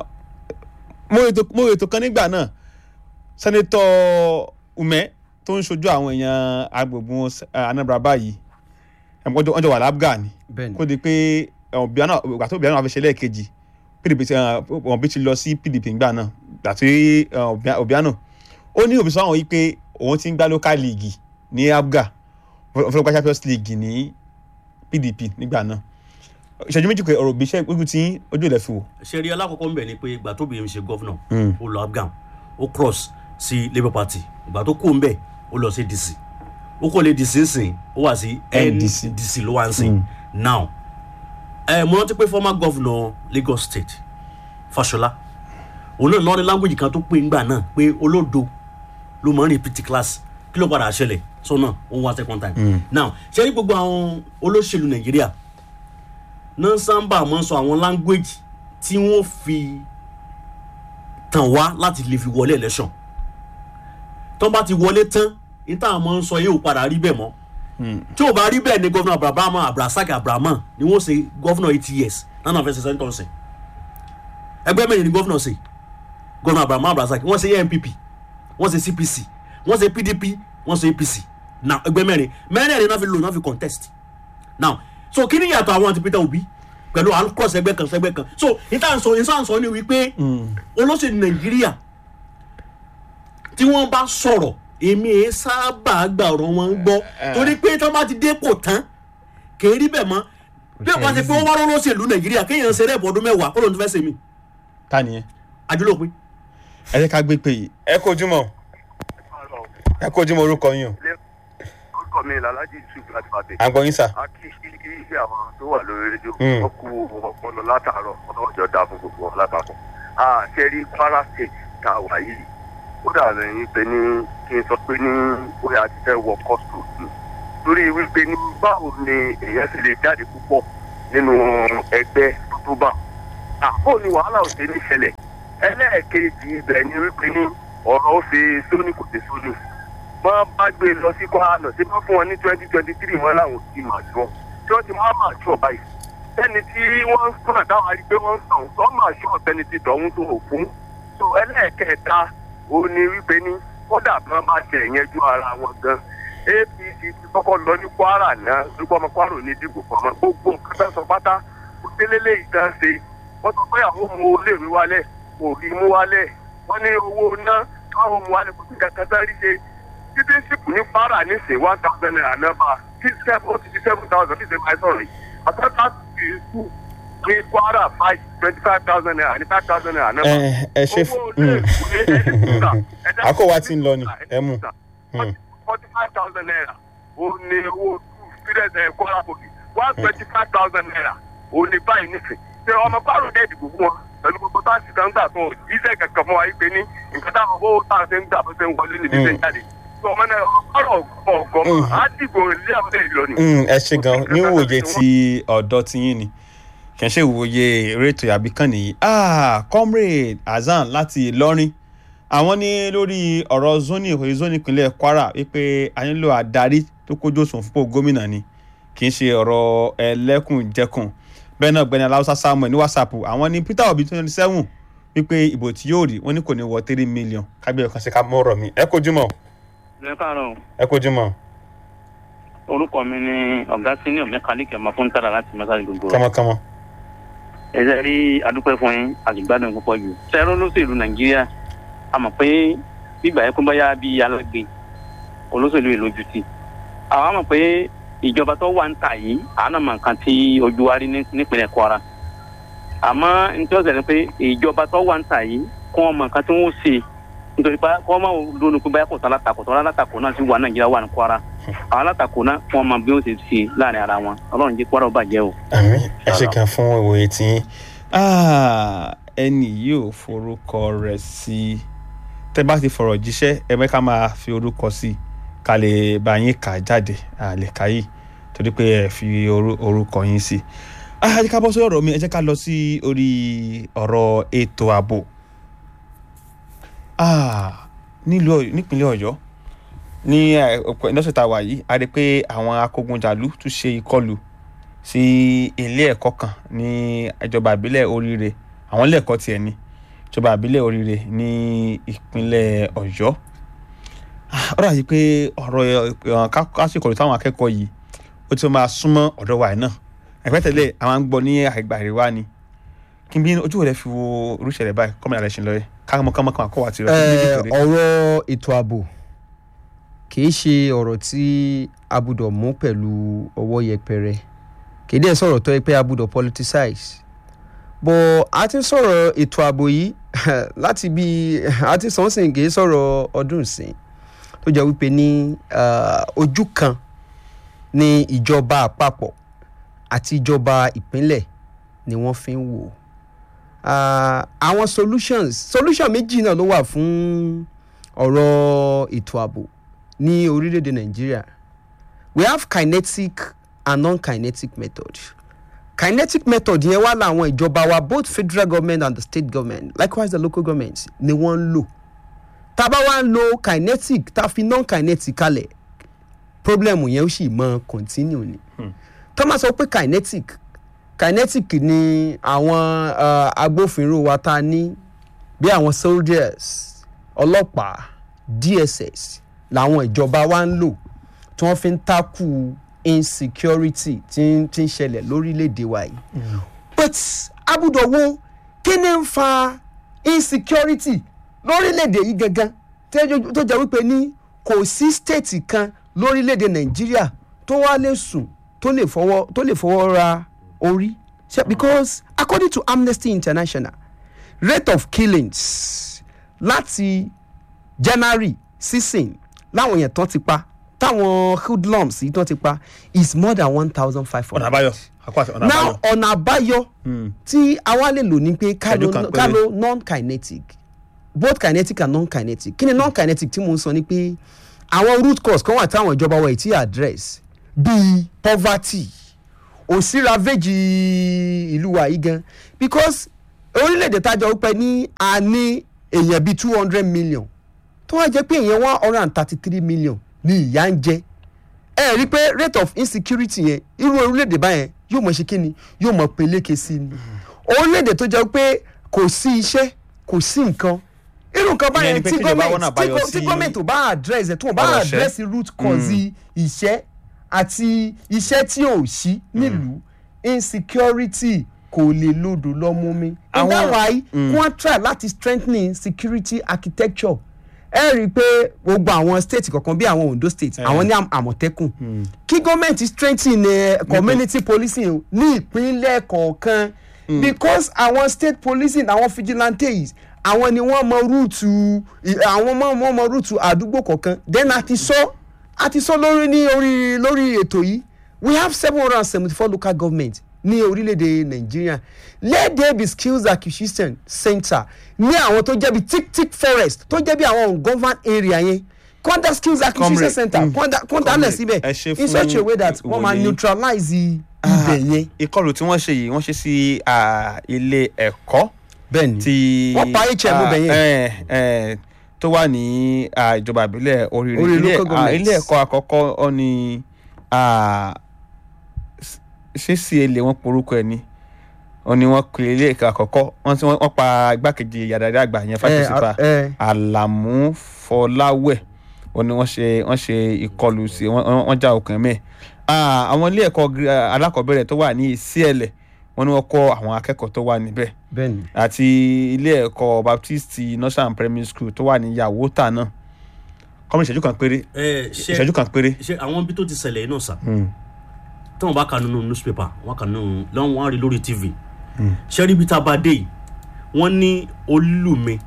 mo ètò mo ètò kan nígbà náà sẹ́nẹ́tọ̀ umẹ́ tó ń ṣojú àwọn èèyàn agbègbè anambra báyìí ẹ̀ wọ́n jọ wà lábgà ni Bẹ́ẹ̀ni. kó di pé ọ̀bíánà ìgbà tó ọ̀bíánà wà fi ṣe lẹ́ẹ̀kejì pdp ti wọn bí ti lọ sí pdp ńgbà náà àti ọ̀bíánà ó ní òbí sọ́wọ́n yìí pé òun ti ń gbá local league ní abga ọ̀fọlọ́gbà champions league ní pdp nígbà náà ìṣẹ́jú méjì pé ọ̀rọ̀ òbí iṣẹ́ gbígbó tí ojú ilẹ̀ fi wò. ṣe rí alákọ̀ọ́kọ́ ń bẹ̀ ni pé ìgbà tó bìnrin ṣe gọ́fúnà ó lọ afghan ó cross sí labour party ìgbà tó kú ń bẹ̀ ó lọ sí dc ó kò lè dc sìn ó wà sí NDC. ndc ló wà ń sìn now ẹ mo rántí pé former governor lagos state fashola òun náà lọ́ọ́ ní language kan tó pé ńgbà náà pé olódo ló mọ̀ ń repeat class kí ló padà ṣẹlẹ̀ sọ́nà òun wá second time now ṣe ní gbogbo àwọn olóṣèlú nàìjíríà náà sábà máa ń sọ àwọn language tí wọ́n fi tàn wá láti lè fi wọlé election tó bá ti wọlé tán níta máa ń sọ yóò padà rí bẹ́ẹ̀ mọ́ tí ò bá rí bẹ́ẹ̀ ni gọ́fúnà abrahamu abrasaki abrahamu ni wọ́n ṣe gọ́fúnà eighty years nánà fẹsẹ̀ sẹ́ńtọ̀ ṣe ẹgbẹ́ mẹ́rin ni gọ́fúnà ṣe gọ́fúnà abrahamu abrasaki wọ́n ṣe npp wọ́n ṣe cpc wọ́n ṣe pdp wọ́n ṣe apc now ẹgbẹ́ mẹ́rin mẹ́rin náà fi lò náà fi contest now so kí ni yàtọ̀ àwọn àti peter obi pẹ̀lú à ń cross ẹgbẹ́ kan sẹ́gbẹ́ kan so níta ń sọ níta ń sọ ni wípé olóṣèlú nàìjíríà tí wọ́n bá sọ̀rọ̀ èmi ẹ̀ sábà gbà ọ̀rọ̀ wọn gbọ́ torí pé tí wọ́n bá ti dépò tán kì í rí bẹ́ẹ̀ mọ́ bí wọ́n bá ti pé wọ́n wá lọ́lọ́sẹ̀lú nàìjíríà kéèyàn ṣe rẹ́ẹ̀bù ọdún mẹ́wàá kó lóun ti fẹ́ ṣe mí ta nìyẹn. àjọlópin. ẹ jẹ́ ká gbé pé yìí ẹ kó ojúmọ́ ẹ kó ojúmọ́ orúkọ yín o orúkọ mi làlájì yusuf láti pàdé. à ń gbọ́ yín sà. a kí kí kí àwọn tó wà lórí rédíò Mm. wọn kú ọpọlọ látàárọ ọlọjọ dá fún gbogbo wọn lápapọ̀. a ṣe rí kwara state tá a wà yìí ó dà lẹ́yìn pé ní kí n sọ pé ní bóyá ti fẹ́ wọ kọ́sùn ni torí wípé ní báwo ni èèyàn sì lè jáde púpọ̀ nínú ẹgbẹ́ tó bá àpò ni wàhálà ò ṣe ní ṣẹlẹ̀ ẹlẹ́ẹ̀kejì ibẹ̀ ni wípé ní ọ̀rọ̀ ó ṣe sóní kò ṣe sóní wọ́n bá gbé lọ sí kwara lọ sí wọ́n fún wọn ní twenty twenty three wọn láwọn ti máa jọ tí wọ́n ti máa máa jọ báyìí ẹni tí wọ́n ń sọ̀rọ̀ dáwọn arí pé wọ́n ń sàn wọ́n máa ṣọ́ ọ̀tẹ́ni ti tọ̀hún tó ò fún so ẹlẹ́ẹ̀kẹta ó ní wípé ní kódà bí wọ́n bá ṣe ìyẹnjú ara wọn gan apc ti kọ́kọ́ lọ ní kwara náà lórúkọ ọmọ kwara ò ní dìbò fọmọ gbogbo nǹkan fẹ́ sọ pátá kò délélé ìtàn ṣe wọ́n sọ pé àwọn ọmọ olóòrè wálẹ̀ kò rí mú wálẹ̀ wọ́n ní owó ná káwọn ọmọ wálẹ̀ kò sí kankan sáré ṣe citizenship ní kwara ní sè one thousand naira nọ́mbà tí seven ó ti di seven thousand bí ṣe máa sọ̀rọ̀ yìí àtàtà ti kú ní kwara five twenty five thousand naira ní five thousand naira nọ́mbà. ẹ ẹ ṣe owó olóòrè kò ní ẹni kúta àkọ́wá ti ń lọ ni ẹ mú. forty five thousand naira ó ní owó two students ẹ̀ kwara police one twenty five thousand naira ó ní báyìí nísìn ṣe ọmọ bárò dẹ́ ìdìbò fún wọn pẹ̀lú gbogbo táàsì kan gbà tó iṣẹ́ kankan fún wa yìí pé ní nǹkan táwọn owó tá a ṣe ń gbà bó ṣe ń wọlé nìyí ṣe ń jáde tó ọmọ náà ọmọ bárò ọgọmọ á dìbò ilé àwọn ilé ìlọ ni. Mm, ẹ ṣe gan níwòye ti ọ̀dọ́ tiyín ni kì í ṣe ìwòye eré ètò àbí kan nìyí ah comrade hasan láti ìlọrin àwọn ní lórí ọ̀rọ̀ zoni òye zoni ìpínlẹ̀ kwara wípé a nílò adarí tó kójú òṣùwọ̀n fúnpọ̀ gómìnà ni kì í ṣe ọ̀rọ̀ ẹlẹ́kùnjẹkùn bẹ́ẹ̀ náà gbẹ́ni aláwùsá samuel ní whatsapp àwọn ní peter obi twenty seven wípé ìbò tí yóò rí wọn ní kò ní wọ three million kábíyèsí kan ṣe ká mọ́ ọ̀rọ̀ mi ẹ kojú mọ́ ẹ káàárọ̀ ẹ kojú mọ́ orúkọ mi ni ọ̀gá senior mẹkáníìkì ọmọ fún tàdá láti mẹ́sàgì gbogbo kánmọ́kánmọ́. ẹ ṣe rí adúpẹ́ fún yín àgbàdàn púpọ̀ jù sẹ́rọ́ olóṣèlú nàìjíríà a mọ̀ pé bíbà yẹn kó bá yá bí alágbe olóṣèlú ìlójú ti àwọn mọ̀ pé ìjọba tó wà ń tà yìí àánà mọ̀ nǹkan tí ojú wa rí ní- nípínlẹ̀ kwara àmọ́ nítorí ọ̀sẹ̀ ni pé ìjọba tó wà ń tà yìí kó wọn mọ̀ nǹkan tí wọ́n ṣe nítorí pé kó wọn máa lónìí pé báyà kò sá látakò tó látakò náà sì wà nàìjíríà wà ní kwara àwọn alátakò náà kó wọn mọ bí wọ́n ṣe ṣe láàrin ara wọn ọlọ́run jẹ́ kwara ó bàjẹ́ o. àmì ẹ ṣe kan fún ìwòye tí Ah, ẹni yóò forúkọ rẹ̀ sí tẹ́ bá ti fọ̀rọ̀ jíṣẹ́ ẹ mẹ́ ká máa fi orúkọ sí ká lè bá yín kà jáde àlè káyì torí pé ẹ fi orú- orúkọ yín sí. Ah, ẹ jẹ́ ká bọ́ sórí ọ̀rọ̀ mi ẹ jẹ́ ká lọ sí orí ọ̀rọ̀ ètò ààbò. Ah, nílùú Ọ̀yọ́- nípínlẹ̀ ọ̀yọ́ ní ẹ, ọ̀pọ̀ ìdọ́sẹ̀ tá a wà yìí a rí i pé àwọn akógunjàlú tún ṣe ìkọlù sí ilé ẹ̀kọ́ kan ní ìjọba ìbílẹ̀ oríire àwọn ilé ẹ̀kọ́ tiẹ̀ ní ìjọba ìbílẹ̀ oríire ní ìpínlẹ̀ ọ̀yọ́ Ah, ó dàbí pé ọ̀rọ̀ ẹ̀, ká- kásìkò táwọn akẹ́kọ̀ọ́ yìí ó ti máa súnmọ́ ọ̀dọ̀ wa yìí náà ẹ̀fẹ́ tẹ́lẹ̀ àwọn ń gbọ́ ní àgbà àríwá ni kí n bí ojú rẹ̀ fi wo irúṣẹ̀lẹ̀ báyìí kọ́mọ̀nà rẹ̀ ṣe lọ rẹ̀ kámọ́kámọ́kámọ́ àkọ́wà ti rẹ̀ Eh, ọ̀rọ̀ ètò ààbò kìí ṣe ọ̀rọ̀ tí a gbúdọ̀ mú pẹ̀lú ọwọ́ yẹpẹrẹ kìí dẹ̀ sọ̀rọ̀ tó yẹ pé a gbúdọ̀ politicize bọ̀ a ti ń sọ̀rọ̀ ètò ààbò yìí láti bí a ti sàn sìn kìí sọ̀rọ̀ ọdún ìsìn tó jẹ́ wípé ní ah, ojú kan ní ìjọba àpapọ̀ àti ìjọba ìpínlẹ̀ ni wọ́n fi ń wò ó Ah, àwọn solutions solution méjì náà ló wà fún ọ̀rọ̀ ètò ààbò ní orílẹ̀-èdè nàìjíríà we have kinetic and non-kinetic method kinetic method yẹn wà láwọn ìjọba wa both federal government and the state government likewise the local government ni wọ́n ń lò tá a bá wá ń lo kinetic tá a fi non-kinetic kalẹ̀ problem yẹn ó sì mọ continue ni tó máa sọ pé kinetic kinetic ni àwọn uh, agbófinró wa ta ní bí àwọn soldiers ọlọ́pàá dss làwọn ìjọba wa ń lò tí wọ́n fi ń takù insecurity tí ń tí ń ṣẹlẹ̀ lórílẹ̀‐èdè wa yìí but abudo wo kí ni ń fa insecurity lórílẹ̀‐èdè yìí gangan tẹ́jọ́- tó jẹ́ wípé ní kò sí state kan lórílẹ̀‐èdè nàìjíríà tó wá lè sùn tó lè fọwọ́ tó lè fọwọ́ ra orí Ṣé- because according to amnesty international rate of killings láti january sísìn láwọn èèyàn tán ti pa táwọn hoodlums yìí tán ti pa is more than one thousand five ọ̀nà hundred. àbáyọ àkọ́ àti ọ̀nà now àbáyọ. ọ̀nà àbáyọ Hmm. tí àwa lè lò ní pé ká Ẹ̀dùn lo kan ká péré. lo non-kinetic both kinetic and non-kinetic kí ni non-kinetic tí mo ń sọ ni pé àwọn root cause kan wà táwọn ìjọba wa ì tí address bíi poverty òsínravéjì ìlú wa yìí gan because orílẹ̀-èdè tájọ pẹ́ ní a ní èèyàn bíi two hundred million tó wá jẹ́ pé èèyàn one hundred and thirty three million ní ìyà ń jẹ ẹ rí i pé rate of insecurity yẹn irú orílẹ̀-èdè báyẹn yóò mọ̀ ṣe kí ni yóò mọ̀ peléke sí i ni orílẹ̀-èdè tó jẹ́ pé kò sí iṣẹ́ kò sí nǹkan irú nǹkan Ìyẹn ni báyẹn pé tí kíjọba wọ́n gọ́ọ̀mẹ̀ntì náà báyọ̀ tí sí- gọ́ọ̀mẹ̀ntì ò bá address ẹ̀ tí wọ́n bá ọ̀rọ̀ iṣẹ́. address root cause iṣẹ́ àti iṣẹ́ tí ò sí nílùú insecurity kò lè lòdò lọ́mú mi. Àwọn- ìdáwà yìí wọ́n try láti strengthening security architecture ẹ rí i pé gbogbo àwọn state kọ̀ọ̀kan bí àwọn ondo state àwọn ní Am- àmọ̀tẹ́kùn kí gọ́ọ̀mẹ̀ntì strengthen eh, community policing o ní ìpínlẹ̀ kọ̀ọ̀kan because àwọn state policing àwọn vigilantes àwọn ni wọ́n mọ rúùtù i- àwọn mọ wọ́n mọ rúùtù àdúgbò kọ̀ọ̀kan then a ti sọ a ti sọ lórí ní orí lórí ètò yìí we have seven hundred and seventy four local government ní orílẹ̀-èdè nàìjíríà let there be skills acquisition center ní àwọn tó jẹ́ bí tick tick forest tó jẹ́ bí àwọn ungoverned area yẹn kọ́ńdà skills acquisition Comrade, center mm, kọ́ńdà kọ́ńdà Comrade, lẹ̀ síbẹ̀ ẹ ṣé in such a fún way that wọ́n máa ìwòye. neutralize ibẹ̀ yẹn. ìkọlù tí wọ́n ṣe yìí wọ́n ṣe sí ah, ilé ẹ̀kọ́ bẹ́ẹ̀ni ti Wọ́n pa HM bẹ̀ yẹn. eh, eh, tó wà ní ah, ìjọba ìbílẹ̀ oríire Orí ilé local ah, government. ilé ẹ̀kọ́ àkọ́kọ́ ọ ni ah, s- ṣé sí èlé wọn porúkọ ẹ̀ ni ọ ni wọ́n pe ilé ẹ̀kọ́ àkọ́kọ́ wọ́n ti wọ́n pa igbákejì yàrá àgbà yẹn Eh, fásitì eh. àlàmú fọláwẹ̀ ó ní wọ́n ṣe wọ́n ṣe ìkọlù sí wọ́n- wọ́n wọ́n já okùn mẹ́ẹ̀ àwọn ilé ẹ̀kọ́ gíga- alákọ̀ọ́bẹ̀rẹ̀ tó wà ní ìsíẹ̀lẹ̀ wọ́n ní wọ́n kọ́ àwọn akẹ́kọ̀ọ́ tó wà níbẹ̀ bẹ́ẹ̀ni àti ilé ẹ̀kọ́ baptist nursery primary school tó wà ní yàwótà náà kọ́mi ìṣẹ́jú kan péré ẹ ṣe ìṣẹ́jú kan péré ṣe àwọn ibi tó ti ṣẹlẹ̀ yìí náà sà tí wọ́n bá kà nínú newspaper wọ́n kà nínú lọ́wọ́ wọn á rí lórí tv ṣé rí ibi tá a bá dé yìí wọ́n ní olùmí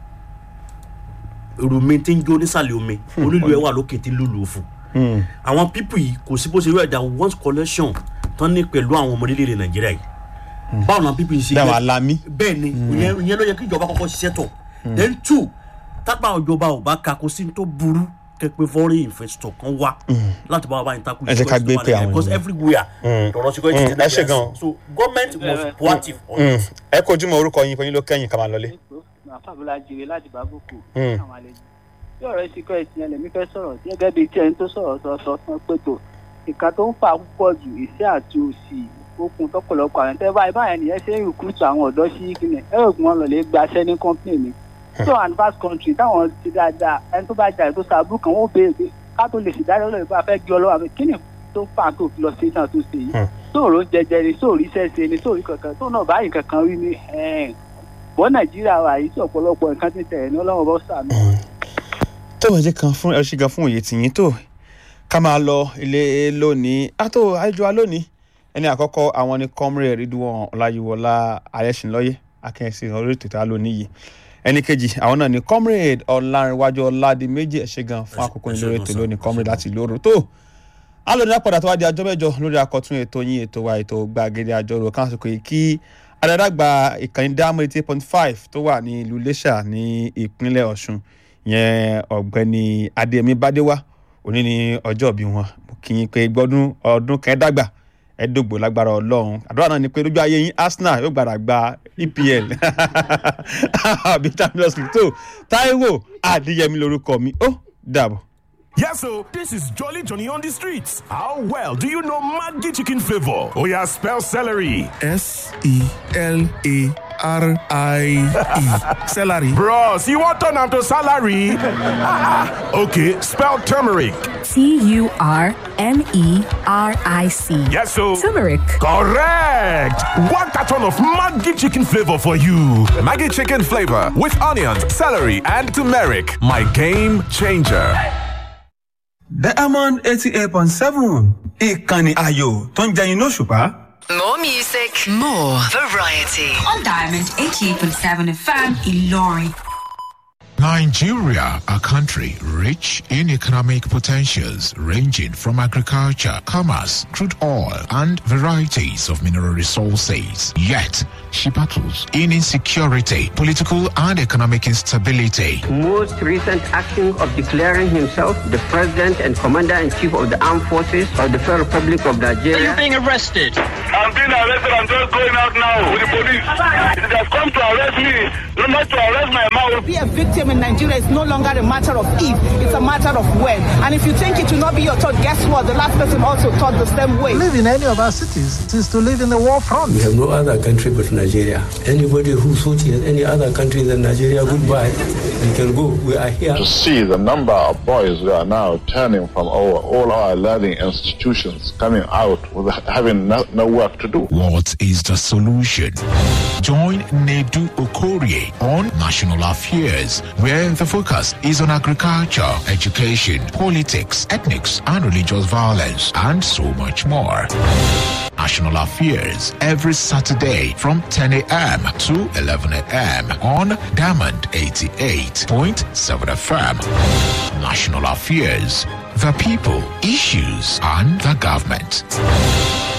rùmí tí ń jó nísàlẹ̀ omi olúlu ẹ̀ wà lókè tí ń lùlù fún àwọn pípù yìí kò sí bó ṣe rẹ̀ dà one collection tán ní pẹ̀lú àwọn ọmọ orílẹ̀-èdè nàìjíríà yìí báwo ni àwọn pípù yìí ṣe dáwọn jẹ́- alámí bẹ́ẹ̀ ni ìyẹn ìyẹn ló yẹ kí ìjọba kọ́kọ́ ṣiṣẹ́ tọ̀ then two tápá ìjọba ò bá ka kó sí tó burú kẹ́pẹ́ foreign investor kan wá láti bá wa bá yín takú Ẹ jẹ́ ká gbé pé àwọn because ènìyàn. everywhere lọ́rọ̀ security ti ẹ ṣe gan. so government must proactive on it. ẹ kojú mọ orúkọ yín fọyín ló kẹ́yìn ká máa lọlé. àfàbọ̀lá jèrè láti bábùkù Mm. àwọn àlejò bí ọ̀rọ̀ ìsìnkú ẹ̀sìn ẹlẹ́mí fẹ́ sọ̀rọ̀ sí gẹ́gẹ́ bíi tí ẹni tó sọ̀rọ̀ sọ sọ fún pé tó ìka tó ń fà púpọ̀ jù ìṣẹ́ àti òsì okun tọ́pọ̀lọpọ̀ àwọn tẹ́ báyìí báyìí nìyẹn ṣe ń rìkúrútù àwọn ọ̀dọ́ sí kíni ẹ̀rọ ògùn wọn lọ lè gbaṣẹ́ ní kọ́ńpìnì mi so and vast country táwọn ti dáadáa ẹni tó bá jà tó sàbúrú kan wọ́n béèrè pé ká tó lè ṣèdájọ́ lórí pé a fẹ́ gbé ọlọ́wà mi kí ni tó fà tó fi lọ sí náà tó ṣe yìí sóòrò jẹjẹ ni sóòrí sẹ́sẹ ni sóòrí kankan tó náà báyìí kankan rí ni ẹ̀ẹ́n bọ́ nàìjíríà wà yìí tí ọ̀pọ̀lọpọ̀ nǹkan ti tẹ̀ ní ọlọ́run bọ́ sàmì. tó wọ́n jẹ́ kan fún ẹ ṣe gan fún òye tìyín tó ká máa lọ ilé lónìí àtò àjọ wa lónìí ẹni àkọ́kọ́ àwọn ni comrade ridwan ọláyíwọlá ayẹ́sìnlọ́yẹ akẹ́yẹsì orí ètò ìta lónìí yìí ẹni kejì àwọn náà ni comrade ọlárìnwájú ọládìméjì ẹ ṣé gan fún àkókò ìlú ètò lónìí comrade láti lóru tó alóòdì àpàdà tó wá di ajọ́ mẹ́jọ lórí akọ̀tún ètò yín ètò wa ètò gbàgede àjọrò káàsìkò yìí kí adárágbà ìkànnì dáàmú eighty point five tó wà ní ìlú iléṣà ní ìpínlẹ̀ ọ̀ṣun yẹn ọ̀gbẹ́ni adéyẹmí bádéwá òní ní ọjọ́ bí wọn mo kí yín pé gbọ́dún ọdún kẹ́ẹ́dàgbà ẹ̀ẹ́dógbò lágbára ọlọ́run àdúrà náà ni pé lójú ayé yín arsenal yóò gbàdá gba epl àbí champions league tó táíwò adéyẹmí lorúkọ mi ó dàbọ̀. Yes, so this is Jolly Johnny on the streets. How well do you know Maggi chicken flavor? Oh, yeah, spell celery. S E L A R I E. Celery. Bros, you want turn to salary? okay, spell turmeric. T U R M E R I C. Yes, so. Turmeric. Correct. One carton of Maggi chicken flavor for you. Maggie chicken flavor with onions, celery, and turmeric. My game changer. diamond eighty eight point seven ìkànnì ayò tó ń jẹyin lóṣùpá. More music, more variety. On Diamond 88.7 FM, Ilori. Nigeria, a country rich in economic potentials ranging from agriculture, commerce, crude oil, and varieties of mineral resources. Yet, she battles in insecurity, political and economic instability. Most recent action of declaring himself the president and commander-in-chief of the armed forces of the Federal Republic of Nigeria. Are you being arrested? I'm being arrested. I'm just going out now with the police. It has come to arrest me, not to arrest my mouth. Be a victim in Nigeria is no longer a matter of if, it's a matter of when. And if you think it will not be your thought, guess what? The last person also thought the same way. Live in any of our cities is to live in the war front. We have no other country but Nigeria. Anybody who thought he has any other country than Nigeria, goodbye. You can go. We are here. To see the number of boys who are now turning from our, all our learning institutions, coming out with having no, no work to do. What is the solution? Join Nedu Okorie on National Affairs, where the focus is on agriculture, education, politics, ethnics, and religious violence, and so much more. National Affairs every Saturday from 10 a.m. to 11 a.m. on Diamond 88.7 FM. National Affairs, the people, issues, and the government.